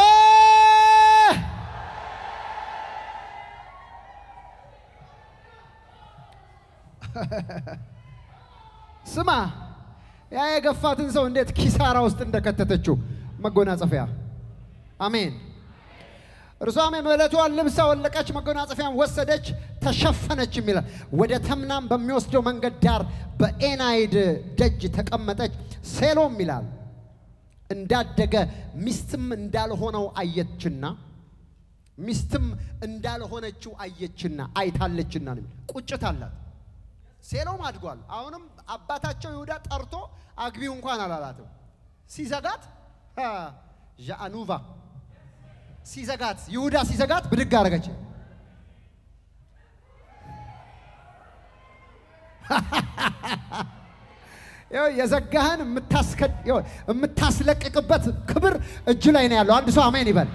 ስማ ያ የገፋትን ሰው እንዴት ኪሳራ ውስጥ እንደከተተችው መጎናጸፊያ። አሜን። እርሷም የመለቷን ልብስ አወለቀች፣ መጎናጸፊያን ወሰደች፣ ተሸፈነች ይላል። ወደ ተምናም በሚወስደው መንገድ ዳር በኤናይድ ደጅ ተቀመጠች። ሴሎም ይላል እንዳደገ ሚስትም እንዳልሆነው አየችና ሚስትም እንዳልሆነችው አየችና አይታለችና ነው። ቁጭት አላት። ሴሎም አድጓል። አሁንም አባታቸው ይሁዳ ጠርቶ አግቢው እንኳን አላላትም። ሲዘጋት ዣአኑቫ ሲዘጋት ይሁዳ ሲዘጋት ብድግ አደረገች። ይኸው የዘጋህን የምታስለቅቅበት ክብር እጅ ላይ ነው ያለው። አንድ ሰው አሜን ይበል።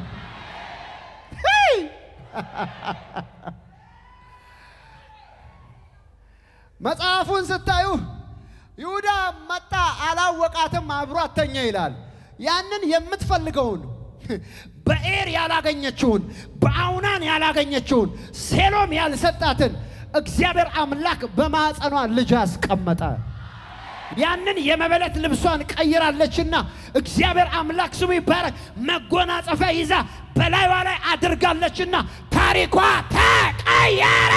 መጽሐፉን ስታዩ ይሁዳ መጣ፣ አላወቃትም፣ አብሮ አተኛ ይላል። ያንን የምትፈልገውን በኤር ያላገኘችውን በአውናን ያላገኘችውን ሴሎም ያልሰጣትን እግዚአብሔር አምላክ በማዕፀኗ ልጅ አስቀመጠ። ያንን የመበለት ልብሷን ቀይራለችና እግዚአብሔር አምላክ ስሙ ይባረክ። መጎናጸፊያ ይዛ በላይዋ ላይ አድርጋለችና ታሪኳ ተቀየረ።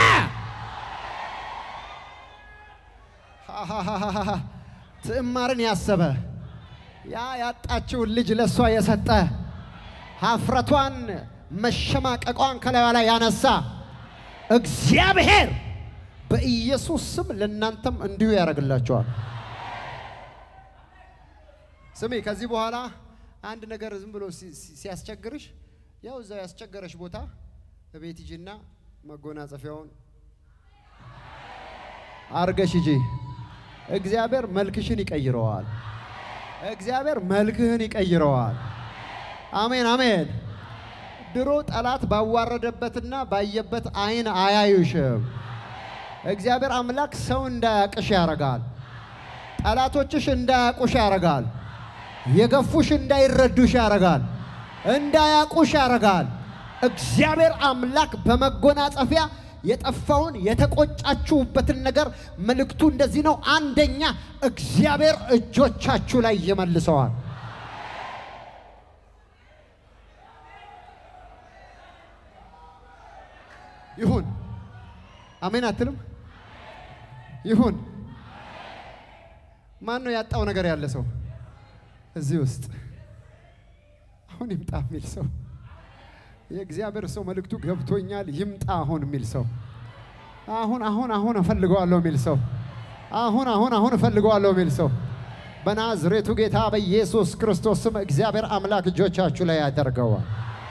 ትዕማርን ያሰበ ያ ያጣችውን ልጅ ለእሷ የሰጠ ሀፍረቷን መሸማቀቋን ከላይዋ ላይ ያነሳ እግዚአብሔር በኢየሱስ ስም ለእናንተም እንዲሁ ያደርግላቸዋል። ስሚ፣ ከዚህ በኋላ አንድ ነገር ዝም ብሎ ሲያስቸግርሽ ያው እዛው ያስቸገረሽ ቦታ በቤት ሂጂና መጎናጸፊያውን አርገሽ ሂጂ። እግዚአብሔር መልክሽን ይቀይረዋል። እግዚአብሔር መልክህን ይቀይረዋል። አሜን አሜን። ድሮ ጠላት ባዋረደበትና ባየበት አይን አያዩሽም። እግዚአብሔር አምላክ ሰው እንዳያቅሽ ያረጋል። ጠላቶችሽ እንዳያቁሽ ያረጋል። የገፉሽ እንዳይረዱሽ ያረጋል። እንዳያቁሽ ያረጋል። እግዚአብሔር አምላክ በመጎናጸፊያ የጠፋውን የተቆጫችሁበትን ነገር መልእክቱ እንደዚህ ነው። አንደኛ እግዚአብሔር እጆቻችሁ ላይ ይመልሰዋል። ይሁን አሜን አትልም? ይሁን። ማን ነው ያጣው ነገር ያለ ሰው እዚህ ውስጥ አሁን ይምጣ የሚል ሰው የእግዚአብሔር ሰው መልእክቱ ገብቶኛል፣ ይምጣ አሁን የሚል ሰው አሁን አሁን አሁን እፈልገዋለሁ የሚል ሰው አሁን አሁን አሁን እፈልገዋለሁ የሚል ሰው በናዝሬቱ ጌታ በኢየሱስ ክርስቶስ ስም እግዚአብሔር አምላክ እጆቻችሁ ላይ ያደርገዋል።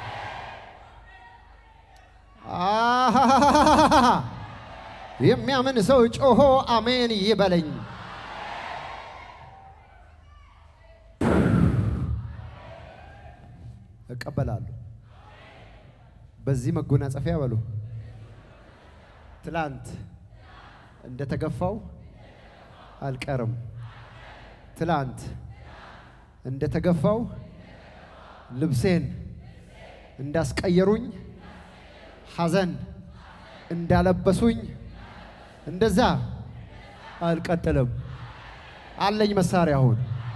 አሃሃሃሃሃ የሚያምን ሰው ጮሆ አሜን ይበለኝ። እቀበላለሁ። በዚህ መጎናጸፊያ በሉ ትላንት እንደተገፋው አልቀርም። ትላንት እንደተገፋው ልብሴን እንዳስቀየሩኝ ሐዘን እንዳለበሱኝ እንደዛ አልቀጥልም። አለኝ መሳሪያ አሁን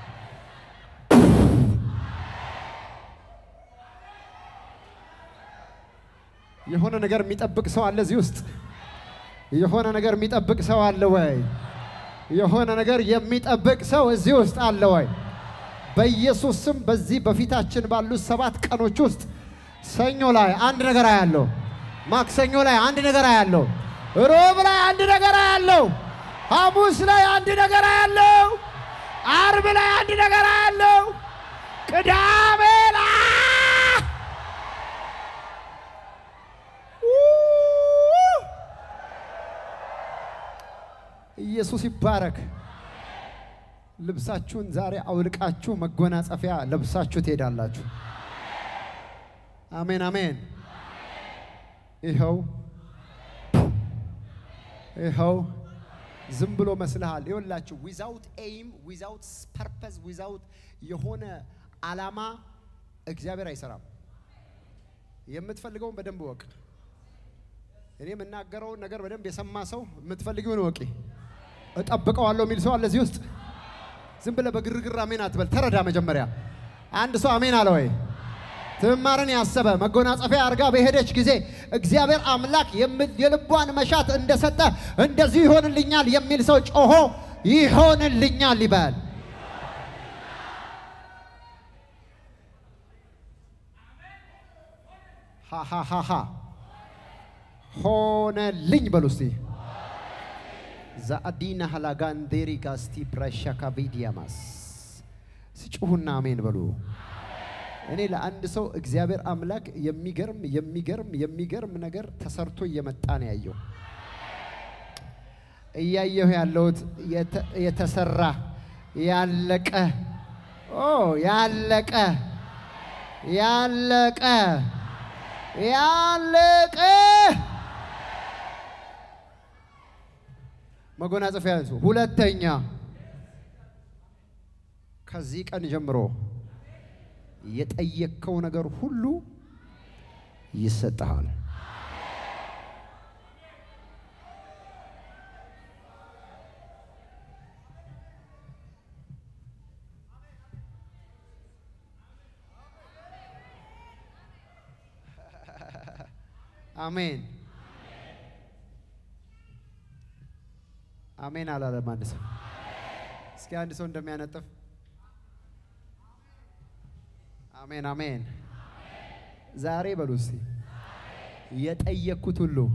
የሆነ ነገር የሚጠብቅ ሰው አለ እዚህ ውስጥ። የሆነ ነገር የሚጠብቅ ሰው አለ ወይ? የሆነ ነገር የሚጠብቅ ሰው እዚህ ውስጥ አለ ወይ? በኢየሱስ ስም በዚህ በፊታችን ባሉት ሰባት ቀኖች ውስጥ ሰኞ ላይ አንድ ነገር አያለው፣ ማክሰኞ ላይ አንድ ነገር አያለው፣ ሮብ ላይ አንድ ነገር አያለው፣ ሐሙስ ላይ አንድ ነገር አያለው፣ አርብ ላይ አንድ ነገር አያለው፣ ቅዳሜ ላይ ኢየሱስ ይባረክ። ልብሳችሁን ዛሬ አውልቃችሁ መጎናጸፊያ ለብሳችሁ ትሄዳላችሁ። አሜን አሜን። ይኸው ይኸው ዝም ብሎ መስልሃል። ይኸውላችሁ ዊዛውት ኤይም ዊዛውት ፐርፐዝ ዊዛውት የሆነ ዓላማ እግዚአብሔር አይሰራም። የምትፈልገውን በደንብ ወቅ። እኔ የምናገረውን ነገር በደንብ የሰማ ሰው የምትፈልጊውን ወቂ። እጠብቀዋለሁ የሚል ሰው አለ እዚህ ውስጥ። ዝም ብለህ በግርግር አሜን አትበል። ተረዳ መጀመሪያ። አንድ ሰው አሜን አለ ወይ? ትዕማርን ያሰበ መጎናጸፊያ አድርጋ በሄደች ጊዜ እግዚአብሔር አምላክ የም- የልቧን መሻት እንደሰጠ እንደዚሁ ይሆንልኛል የሚል ሰው ጮሆ ይሆንልኛል ይበል። ሃሃሃሃ ሆነልኝ በሉ እስቲ። ዛአዲና ሃላጋንዴሪ ጋስቲ ብራሻካ ቪዲያማስ ሲጮሁና አሜን በሉ። እኔ ለአንድ ሰው እግዚአብሔር አምላክ የሚገርም የሚገርም የሚገርም ነገር ተሰርቶ እየመጣ ነው ያየው እያየሁ ያለሁት የተ- የተሰራ ያለቀ ኦ ያለቀ ያለቀ ያለቀ መጎናጸፊያ ያዙ። ሁለተኛ ከዚህ ቀን ጀምሮ የጠየቅከው ነገር ሁሉ ይሰጥሃል። አሜን አሜን አላለም አንድ ሰው። እስኪ አንድ ሰው እንደሚያነጥፍ አሜን አሜን። ዛሬ በሉ እስቲ የጠየቅኩት ሁሉ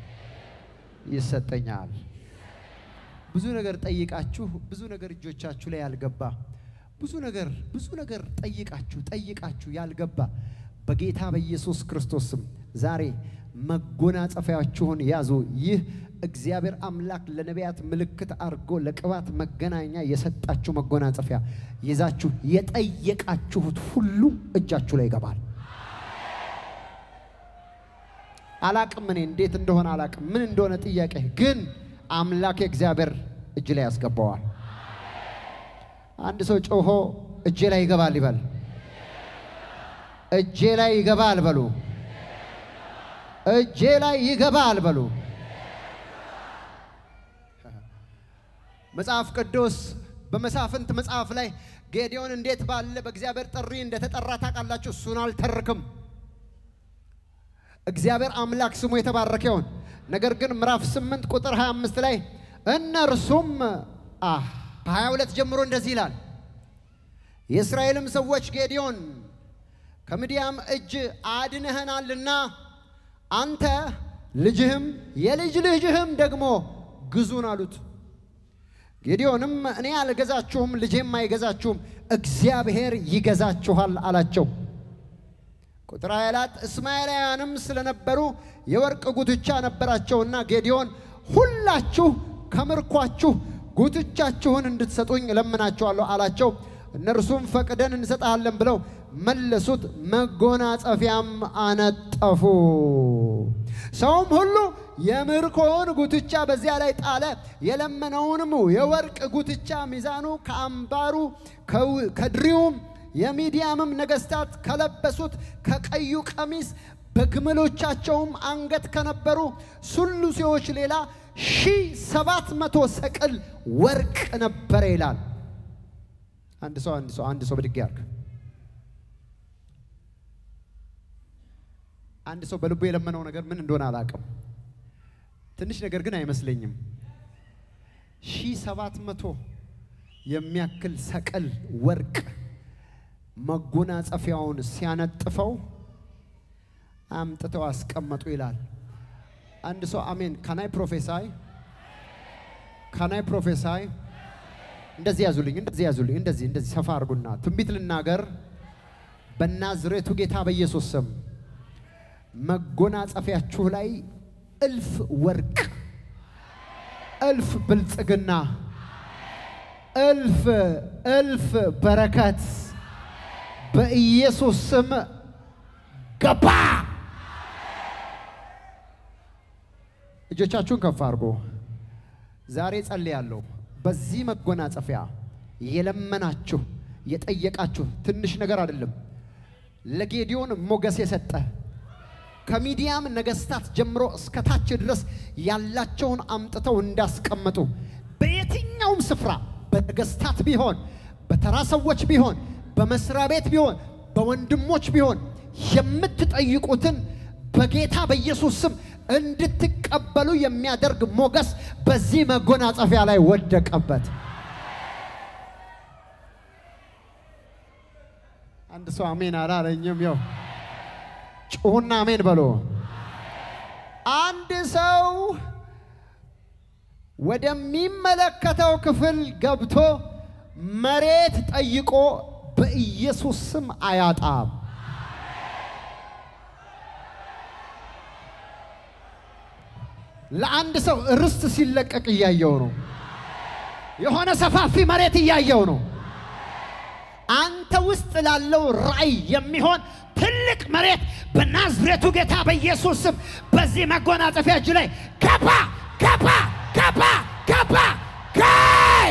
ይሰጠኛል። ብዙ ነገር ጠይቃችሁ ብዙ ነገር እጆቻችሁ ላይ ያልገባ ብዙ ነገር ብዙ ነገር ጠይቃችሁ ጠይቃችሁ ያልገባ በጌታ በኢየሱስ ክርስቶስ ስም ዛሬ መጎናጸፊያችሁን ያዙ። ይህ እግዚአብሔር አምላክ ለነቢያት ምልክት አድርጎ ለቅባት መገናኛ የሰጣችሁ መጎናጸፊያ ይዛችሁ የጠየቃችሁት ሁሉ እጃችሁ ላይ ይገባል። አላቅም እኔ እንዴት እንደሆነ አላቅም፣ ምን እንደሆነ ጥያቄ ግን አምላክ እግዚአብሔር እጅ ላይ ያስገባዋል። አንድ ሰው ጮሆ እጄ ላይ ይገባል ይበል። እጄ ላይ ይገባል በሉ። እጄ ላይ ይገባል በሉ። መጽሐፍ ቅዱስ በመሳፍንት መጽሐፍ ላይ ጌዲዮን እንዴት ባለ በእግዚአብሔር ጥሪ እንደተጠራ ታውቃላችሁ። እሱን አልተርክም። እግዚአብሔር አምላክ ስሙ የተባረከ ይሁን። ነገር ግን ምዕራፍ 8 ቁጥር 25 ላይ እነርሱም አህ 22 ጀምሮ እንደዚህ ይላል። የእስራኤልም ሰዎች ጌዲዮን ከምድያም እጅ አድነኸናልና አንተ ልጅህም የልጅ ልጅህም ደግሞ ግዙን አሉት። ጌዲዮንም እኔ አልገዛችሁም፣ ልጄም አይገዛችሁም፣ እግዚአብሔር ይገዛችኋል አላቸው። ቁጥር 24 እስማኤላውያንም ስለነበሩ የወርቅ ጉትቻ ነበራቸውና ጌዲዮን ሁላችሁ ከምርኳችሁ ጉትቻችሁን እንድትሰጡኝ እለምናችኋለሁ አላቸው። እነርሱም ፈቅደን እንሰጣለን ብለው መለሱት። መጎናጸፊያም አነጠፉ። ሰውም ሁሉ የምርኮውን ጉትቻ በዚያ ላይ ጣለ። የለመነውንም የወርቅ ጉትቻ ሚዛኑ ከአምባሩ ከው- ከድሪውም የሚዲያምም ነገሥታት ከለበሱት ከቀዩ ቀሚስ በግመሎቻቸውም አንገት ከነበሩ ሱሉሴዎች ሌላ ሺህ ሰባት መቶ ሰቅል ወርቅ ነበረ ይላል። አንድ ሰው አንድ ሰው አንድ ሰው ብድግ ያርግ። አንድ ሰው በልቡ የለመነው ነገር ምን እንደሆነ አላውቅም። ትንሽ ነገር ግን አይመስለኝም። ሺህ ሰባት መቶ የሚያክል ሰቅል ወርቅ መጎናጸፊያውን ሲያነጥፈው አምጥተው አስቀመጡ ይላል። አንድ ሰው አሜን። ካናይ ፕሮፌሳይ ካናይ ፕሮፌሳይ እንደዚህ ያዙልኝ፣ እንደዚህ ያዙልኝ፣ እንደዚህ እንደዚህ ሰፋ አድርጉና ትንቢት ልናገር በናዝሬቱ ጌታ በኢየሱስ ስም መጎናጸፊያችሁ ላይ እልፍ ወርቅ፣ እልፍ ብልጽግና፣ እልፍ እልፍ በረከት በኢየሱስ ስም ገባ። እጆቻችሁን ከፍ አድርጎ ዛሬ ጸልያለሁ። በዚህ መጎናጸፊያ የለመናችሁ የጠየቃችሁ ትንሽ ነገር አይደለም። ለጌዲዮን ሞገስ የሰጠ ከሚዲያም ነገስታት ጀምሮ እስከ ታች ድረስ ያላቸውን አምጥተው እንዳስቀመጡ በየትኛውም ስፍራ በነገስታት ቢሆን በተራ ሰዎች ቢሆን በመስሪያ ቤት ቢሆን በወንድሞች ቢሆን የምትጠይቁትን በጌታ በኢየሱስ ስም እንድትቀበሉ የሚያደርግ ሞገስ በዚህ መጎናጸፊያ ላይ ወደቀበት። አንድ ሰው አሜን አላለኝም? ያው ጩሁና አሜን በሎ። አንድ ሰው ወደሚመለከተው ክፍል ገብቶ መሬት ጠይቆ በኢየሱስ ስም አያጣም። ለአንድ ሰው ርስት ሲለቀቅ እያየው ነው። የሆነ ሰፋፊ መሬት እያየው ነው። አንተ ውስጥ ላለው ራእይ የሚሆን ትልቅ መሬት በናዝሬቱ ጌታ በኢየሱስ ስም በዚህ መጎናጸፊያ እጅ ላይ ገባ ገባ ገባ ገባ ጋይ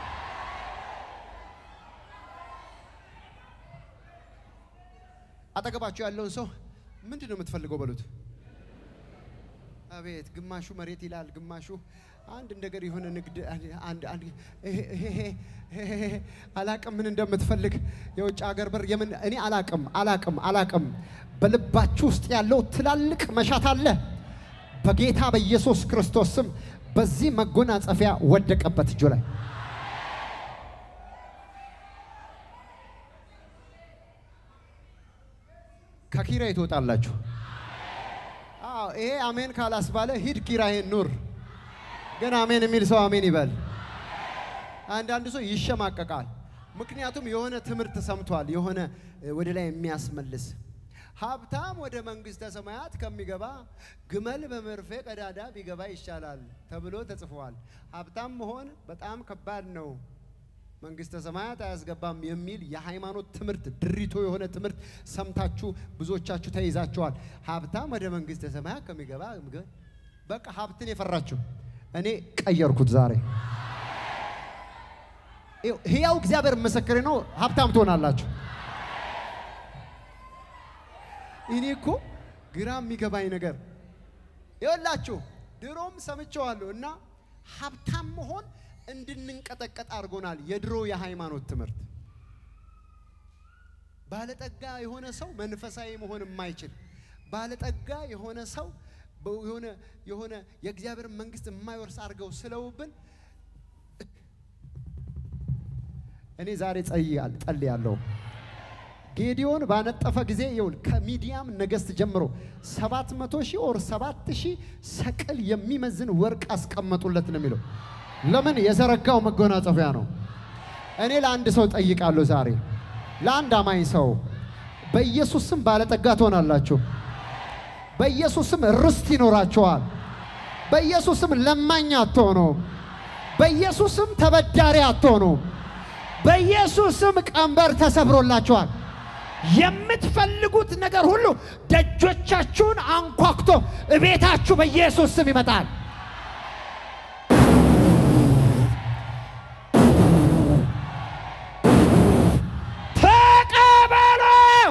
አጠገባችሁ ያለውን ሰው ምንድን ነው የምትፈልገው በሉት። አቤት ግማሹ መሬት ይላል፣ ግማሹ አንድ ነገር የሆነ ንግድ አንድ አንድ አላቅም ምን እንደምትፈልግ የውጭ ሀገር በር የምን እኔ አላቅም አላቅም አላቅም። በልባችሁ ውስጥ ያለው ትላልቅ መሻት አለ። በጌታ በኢየሱስ ክርስቶስ ስም በዚህ መጎናጸፊያ ወደቀበት እጁ ላይ ከኪራይ ትወጣላችሁ። አዎ ይሄ አሜን ካላስባለ ሂድ ኪራይን ኑር። ግን አሜን የሚል ሰው አሜን ይበል። አንዳንድ ሰው ይሸማቀቃል። ምክንያቱም የሆነ ትምህርት ሰምቷል፣ የሆነ ወደ ላይ የሚያስመልስ ሀብታም ወደ መንግስተ ሰማያት ከሚገባ ግመል በመርፌ ቀዳዳ ቢገባ ይሻላል ተብሎ ተጽፏል። ሀብታም መሆን በጣም ከባድ ነው፣ መንግስተ ሰማያት አያስገባም የሚል የሃይማኖት ትምህርት ድሪቶ የሆነ ትምህርት ሰምታችሁ ብዙዎቻችሁ ተይዛችኋል። ሀብታም ወደ መንግስተ ሰማያት ከሚገባ በቃ ሀብትን የፈራችሁ እኔ ቀየርኩት ዛሬ። ሕያው እግዚአብሔር ምስክሬ ነው። ሀብታም ትሆናላችሁ። እኔ እኮ ግራ የሚገባኝ ነገር ይኸውላችሁ፣ ድሮም ሰምቼዋለሁ እና ሀብታም መሆን እንድንንቀጠቀጥ አድርጎናል። የድሮ የሃይማኖት ትምህርት ባለጠጋ የሆነ ሰው መንፈሳዊ መሆን የማይችል ባለጠጋ የሆነ ሰው የሆነ የሆነ የእግዚአብሔር መንግስት የማይወርስ አድርገው ስለውብን እኔ ዛሬ ጸልያለሁ። ጌዲዮን ባነጠፈ ጊዜ ይውል ከሚዲያም ነገስት ጀምሮ ሰባት መቶ ሺህ ኦር ሰባት ሺህ ሰቅል የሚመዝን ወርቅ አስቀመጡለት ነው የሚለው። ለምን የዘረጋው መጎናጸፊያ ነው። እኔ ለአንድ ሰው ጠይቃለሁ ዛሬ ለአንድ አማኝ ሰው በኢየሱስ ስም ባለጠጋ ትሆናላችሁ። በኢየሱስ ስም ርስት ይኖራችኋል። በኢየሱስ ስም ለማኝ አትሆኑም። በኢየሱስ ስም ተበዳሪ አትሆኑም። በኢየሱስ ስም ቀንበር ተሰብሮላችኋል። የምትፈልጉት ነገር ሁሉ ደጆቻችሁን አንኳኩቶ እቤታችሁ በኢየሱስ ስም ይመጣል። ተቀበሉ።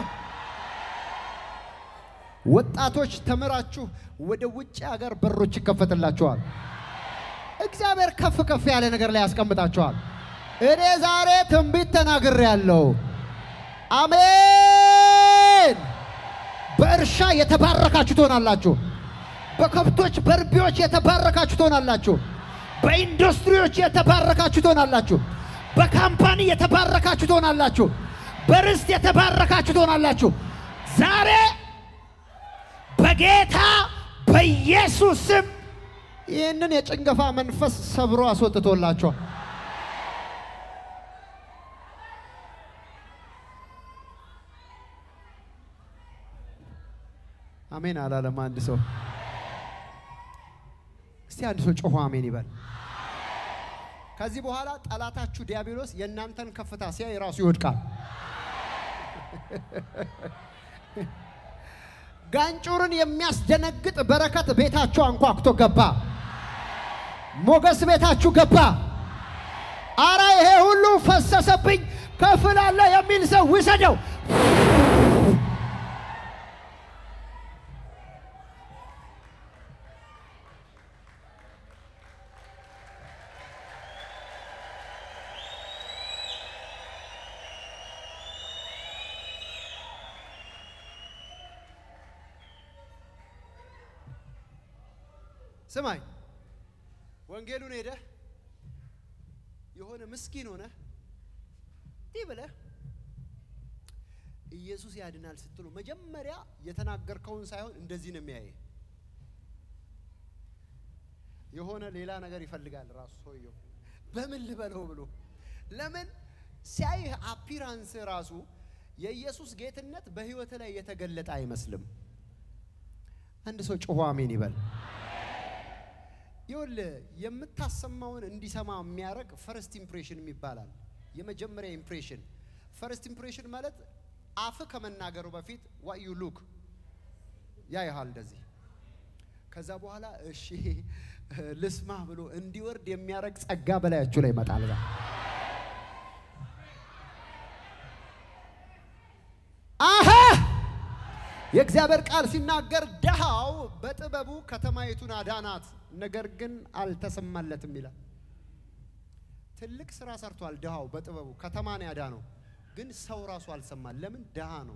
ወጣቶች ተምራችሁ ወደ ውጭ ሀገር በሮች ይከፈትላችኋል። እግዚአብሔር ከፍ ከፍ ያለ ነገር ላይ ያስቀምጣችኋል። እኔ ዛሬ ትንቢት ተናግሬያለሁ። አሜን። በእርሻ የተባረካችሁ ትሆናላችሁ። በከብቶች በርቢዎች የተባረካችሁ ትሆናላችሁ። በኢንዱስትሪዎች የተባረካችሁ ትሆናላችሁ። በካምፓኒ የተባረካችሁ ትሆናላችሁ። በርስት የተባረካችሁ ትሆናላችሁ። ዛሬ በጌታ በኢየሱስ ስም ይህንን የጭንገፋ መንፈስ ሰብሮ አስወጥቶላችኋል። አሜን አላለም አንድ ሰው። እስቲ አንድ ሰው ጮሆ አሜን ይበል። ከዚህ በኋላ ጠላታችሁ ዲያብሎስ የእናንተን ከፍታ ሲያይ ራሱ ይወድቃል። ጋንጩርን የሚያስደነግጥ በረከት ቤታችሁ አንኳኩቶ ገባ። ሞገስ ቤታችሁ ገባ። አረ ይሄ ሁሉ ፈሰሰብኝ ክፍል አለ የሚል ሰው ውሰደው። ስማኝ፣ ወንጌሉን ሄደህ የሆነ ምስኪን ሆነ እንዲህ ብለህ ኢየሱስ ያድናል ስትሉ መጀመሪያ የተናገርከውን ሳይሆን እንደዚህ ነው የሚያየ። የሆነ ሌላ ነገር ይፈልጋል ራሱ ሰውየው። በምን ልበለው ብሎ ለምን ሲያይህ አፒራንስ ራሱ የኢየሱስ ጌትነት በህይወት ላይ የተገለጠ አይመስልም። አንድ ሰው ጮሆ አሜን ይበል። ይኸውልህ የምታሰማውን እንዲሰማ የሚያደርግ ፈርስት ኢምፕሬሽን ይባላል። የመጀመሪያ ኢምፕሬሽን ፈርስት ኢምፕሬሽን ማለት አፍ ከመናገሩ በፊት ዋት ዩ ሉክ ያይሃል እንደዚህ። ከዛ በኋላ እሺ ልስማ ብሎ እንዲወርድ የሚያደርግ ጸጋ በላያችሁ ላይ ይመጣል። ዛ አሀ የእግዚአብሔር ቃል ሲናገር ድሃው በጥበቡ ከተማይቱን አዳናት፣ ነገር ግን አልተሰማለትም ይላል። ትልቅ ስራ ሰርቷል ድሃው በጥበቡ ከተማን ያዳነው፣ ግን ሰው ራሱ አልሰማል። ለምን? ድሃ ነው።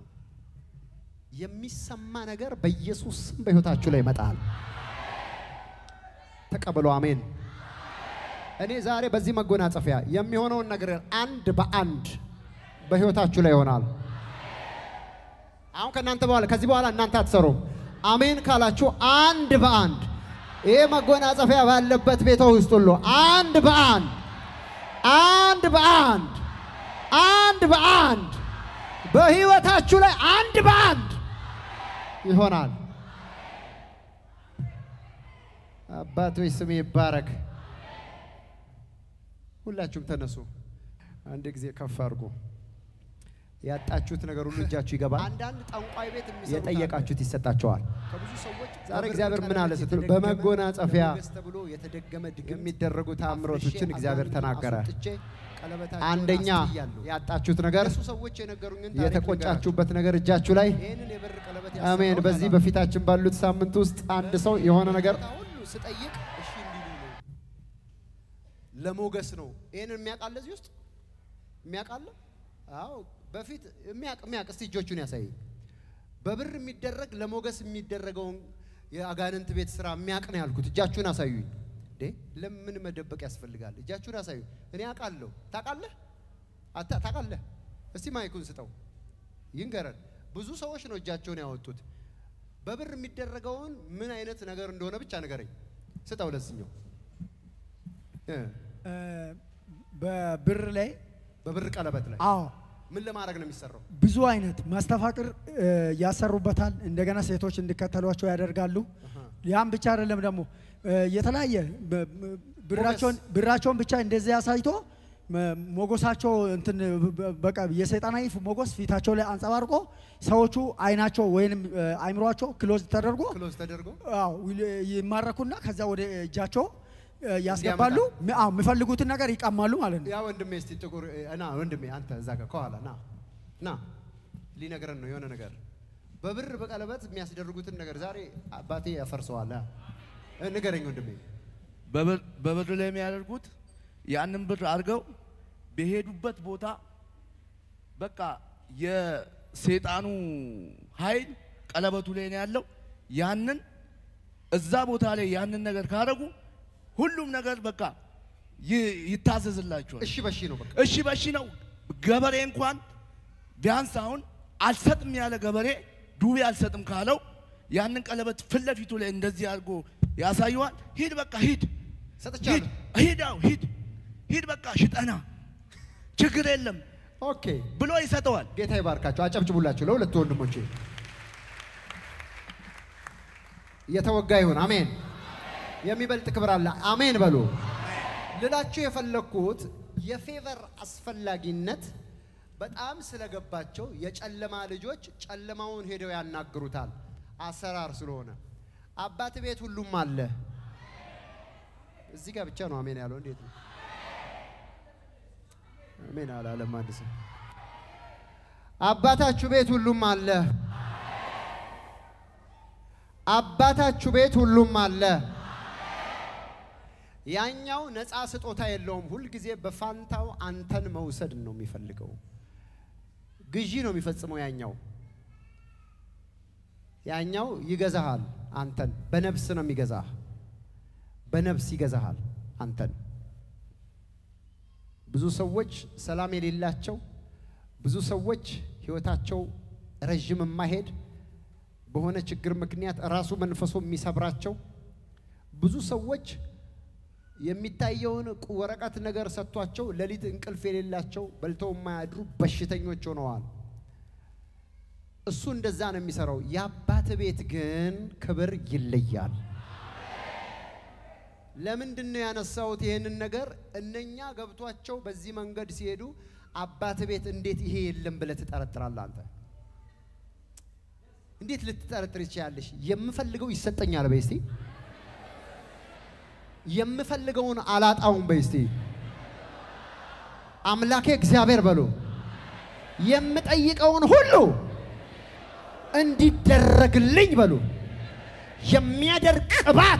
የሚሰማ ነገር በኢየሱስ ስም በሕይወታችሁ ላይ ይመጣል። ተቀበሉ። አሜን። እኔ ዛሬ በዚህ መጎናጸፊያ የሚሆነውን ነገር አንድ በአንድ በሕይወታችሁ ላይ ይሆናል። አሁን ከእናንተ በኋላ ከዚህ በኋላ እናንተ አትሰሩም። አሜን ካላችሁ አንድ በአንድ ይሄ መጎናጸፊያ ባለበት ቤቶ ውስጥ ሁሉ አንድ በአንድ አንድ በአንድ አንድ በአንድ በህይወታችሁ ላይ አንድ በአንድ ይሆናል። አባቶች ስም ይባረክ። ሁላችሁም ተነሱ። አንድ ጊዜ ከፍ አድርጉ። ያጣችሁት ነገር ሁሉ እጃችሁ ይገባል። አንዳንድ ጠንቋይ ቤት የሚሰሩት የጠየቃችሁት ይሰጣችኋል። ከብዙ ሰዎች ዛሬ በብር እግዚአብሔር ምን ቀለበት አለ ስትሉ የተደገመ በመጎናጸፊያ ሞገስ ተብሎ የተደገመ ድግምት የሚደረጉ ተአምሮቶችን አፍርሼ እግዚአብሔር አጋንንቱን ተናገረ። አስወጥቼ ቀለበታቸውን አንደኛ አስጥያለሁ። ያጣችሁት ነገር እነሱ ሰዎች የነገሩኝን ታሪክ የተቆጫችሁበት ነገር እጃችሁ ላይ ልንገራችሁ። ይህንን የብር ቀለበት አሜን። ያሰራሁት በዚህ አላሉ። በፊታችን ባሉት ሳምንት ውስጥ አንድ ሰው የሆነ ነገር ቦታ ሁሉ ስጠይቅ እሺ እንዲሉ ነው። ለሞገስ ነው። ይህንን የሚያውቃለ እዚህ ውስጥ የሚያውቃለ? አዎ በፊት የሚያውቅ የሚያውቅ እስቲ እጆቹን ያሳይ። በብር የሚደረግ ለሞገስ የሚደረገውን የአጋንንት ቤት ስራ የሚያውቅ ነው ያልኩት። እጃችሁን አሳዩኝ። እንዴ ለምን መደበቅ ያስፈልጋል? እጃችሁን አሳዩ። እኔ አውቃለሁ። ታውቃለህ? አታ- ታውቃለህ? እስቲ ማይኩን ስጠው ይንገረን። ብዙ ሰዎች ነው እጃቸውን ያወጡት። በብር የሚደረገውን ምን አይነት ነገር እንደሆነ ብቻ ንገረኝ። ስጠው ለስኛው እ በብር ላይ በብር ቀለበት ላይ አዎ ምን ለማድረግ ነው የሚሰራው? ብዙ አይነት መስተፋቅር እ፣ ያሰሩበታል። እንደገና ሴቶች እንዲከተሏቸው ያደርጋሉ። ያም ብቻ አይደለም ደግሞ እ፣ የተለያየ በ- በ- ብራቸውን ብራቸውን ብቻ እንደዚህ አሳይቶ መ- ሞገሳቸው እንትን በ- በቃ የሰይጣናዊ ሞገስ ፊታቸው ላይ አንጸባርቆ ሰዎቹ አይናቸው ወይንም እ፣ አይምሯቸው ክሎዝ ተደርጎ ክሎዝ ተደርጎ አዎ ዊል- ይማረኩና ከዛ ወደ እጃቸው እ፣ ያስገባሉ። ሚ- አዎ የሚፈልጉትን ነገር ይቀማሉ ማለት ነው። ያ ወንድሜ እስቲ ጥቁር እ፣ ና ወንድሜ አንተ እዛ ጋር ከኋላ ና ና ሊነግረን ነው የሆነ ነገር በብር በቀለበት የሚያስደርጉትን ነገር ዛሬ አባቴ ያፈርሰዋል። አ፣ እ፣ ንገረኝ ወንድሜ። በብር በብር ላይ የሚያደርጉት ያንን ብር አድርገው በሄዱበት ቦታ በቃ የሰይጣኑ ኃይል ቀለበቱ ላይ ነው ያለው። ያንን እዛ ቦታ ላይ ያንን ነገር ካደረጉ ሁሉም ነገር በቃ ይ- ይታዘዝላቸዋል። እሺ በሺ ነው በቃ እሺ በሺ ነው። ገበሬ እንኳን ቢያንስ አሁን አልሰጥም ያለ ገበሬ ዱቤ አልሰጥም ካለው ያንን ቀለበት ፊት ለፊቱ ላይ እንደዚህ አድርጎ ያሳየዋል። ሂድ በቃ ሂድ ሂድ ሰጥቻለሁ። ሂድ አዎ ሂድ ሂድ በቃ ሽጠና ችግር የለም ኦኬ ብሎ ይሰጠዋል። ጌታ ይባርካቸው። አጨብጭቡላቸው ለሁለቱ ወንድሞቼ። እየተወጋ ይሁን። አሜን። የሚበልጥ ክብር አለ። አሜን በሉ። ልላችሁ የፈለግኩት የፌቨር አስፈላጊነት በጣም ስለገባቸው የጨለማ ልጆች ጨለማውን ሄደው ያናግሩታል። አሰራር ስለሆነ አባት ቤት ሁሉም አለ። እዚህ ጋር ብቻ ነው አሜን ያለው። እንዴት ነው? አሜን አላለም አንድ ሰው። አባታችሁ ቤት ሁሉም አለ። አባታችሁ ቤት ሁሉም አለ። ያኛው ነፃ ስጦታ የለውም። ሁልጊዜ በፋንታው አንተን መውሰድ ነው የሚፈልገው። ግዢ ነው የሚፈጽመው ያኛው ያኛው ይገዛሃል። አንተን በነፍስ ነው የሚገዛህ። በነፍስ ይገዛሃል አንተን። ብዙ ሰዎች ሰላም የሌላቸው፣ ብዙ ሰዎች ህይወታቸው ረዥም የማይሄድ በሆነ ችግር ምክንያት ራሱ መንፈሱ የሚሰብራቸው ብዙ ሰዎች የሚታየውን ቁ- ወረቀት ነገር ሰጥቷቸው ሌሊት እንቅልፍ የሌላቸው በልተው የማያድሩ በሽተኞች ሆነዋል። እሱ እንደዛ ነው የሚሰራው። የአባት ቤት ግን ክብር ይለያል። ለምንድን ነው ያነሳሁት ይሄንን ነገር? እነኛ ገብቷቸው በዚህ መንገድ ሲሄዱ አባት ቤት እንዴት ይሄ የለም ብለህ ትጠረጥራለህ? አንተ እንዴት ልትጠረጥር ይችላለሽ? የምፈልገው ይሰጠኛል በይ እስቲ። የምፈልገውን አላጣውም በይ እስቲ። አምላኬ እግዚአብሔር በሉ የምጠይቀውን ሁሉ እንዲደረግልኝ በሉ የሚያደርግ ቅባት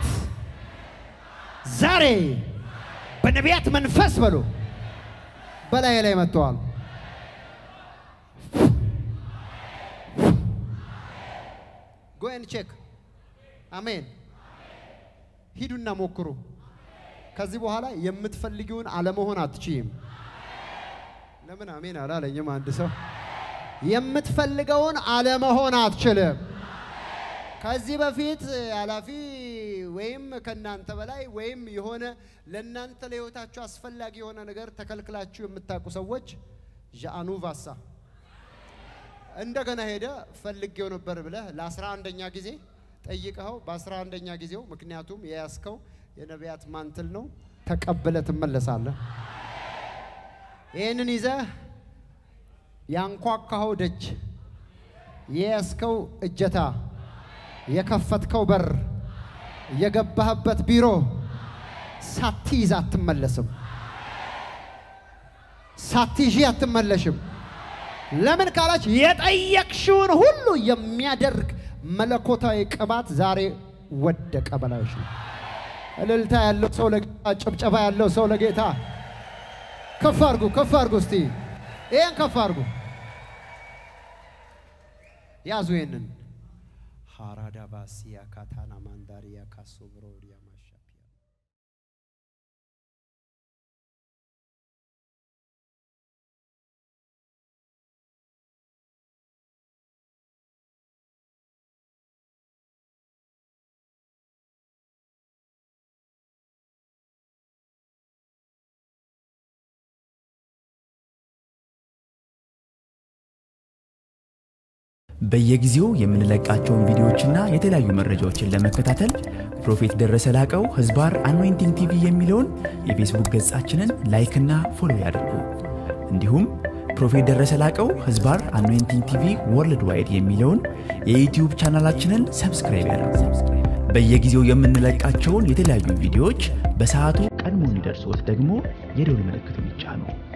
ዛሬ በነቢያት መንፈስ በሉ በላይ ላይ መጥተዋል። ጎን ቼክ አሜን። ሂዱና ሞክሩ። ከዚህ በኋላ የምትፈልጊውን አለመሆን አትችይም። ለምን አሜን አላለኝም? አንድ ሰው የምትፈልገውን አለመሆን አትችልም። ከዚህ በፊት ኃላፊ ወይም ከእናንተ በላይ ወይም የሆነ ለእናንተ ለሕይወታችሁ አስፈላጊ የሆነ ነገር ተከልክላችሁ የምታውቁ ሰዎች ዣአኑ ቫሳ እንደገና ሄደ ፈልጌው ነበር ብለህ ለአስራ አንደኛ ጊዜ ጠይቀኸው በአስራ አንደኛ ጊዜው ምክንያቱም የያዝከው የነቢያት ማንትል ነው ተቀብለ ትመለሳለህ። ይህንን ይዘህ ያንኳኳኸው ደጅ የያዝከው እጀታ የከፈትከው በር የገባህበት ቢሮ ሳትይዝ አትመለስም። ሳትይዢ አትመለሽም። ለምን ካላች የጠየቅሽውን ሁሉ የሚያደርግ መለኮታዊ ቅባት ዛሬ ወደቀ በላይሽ ነው። እልልታ ያለው ሰው ለጌታ፣ ጭብጨባ ያለው ሰው ለጌታ ከፍ አድርጉ፣ ከፍ አድርጉ። እስቲ ይህን ከፍ አድርጉ። ያዙ ይህንን ሃራዳ ባሲያ ካታና ማንዳሪያ ካሶ ብሮዲያ ማሻፒያ በየጊዜው የምንለቃቸውን ቪዲዮዎችና የተለያዩ መረጃዎችን ለመከታተል ፕሮፌት ደረሰ ላቀው ህዝባር አኖይንቲንግ ቲቪ የሚለውን የፌስቡክ ገጻችንን ላይክና ፎሎ ያድርጉ። እንዲሁም ፕሮፌት ደረሰ ላቀው ህዝባር አኖይንቲንግ ቲቪ ወርልድ ዋይድ የሚለውን የዩትዩብ ቻናላችንን ሰብስክራይብ ያድርጉ። በየጊዜው የምንለቃቸውን የተለያዩ ቪዲዮዎች በሰዓቱ ቀድሞ እንዲደርሶት ደግሞ የደውል ምልክቱን ይጫኑ።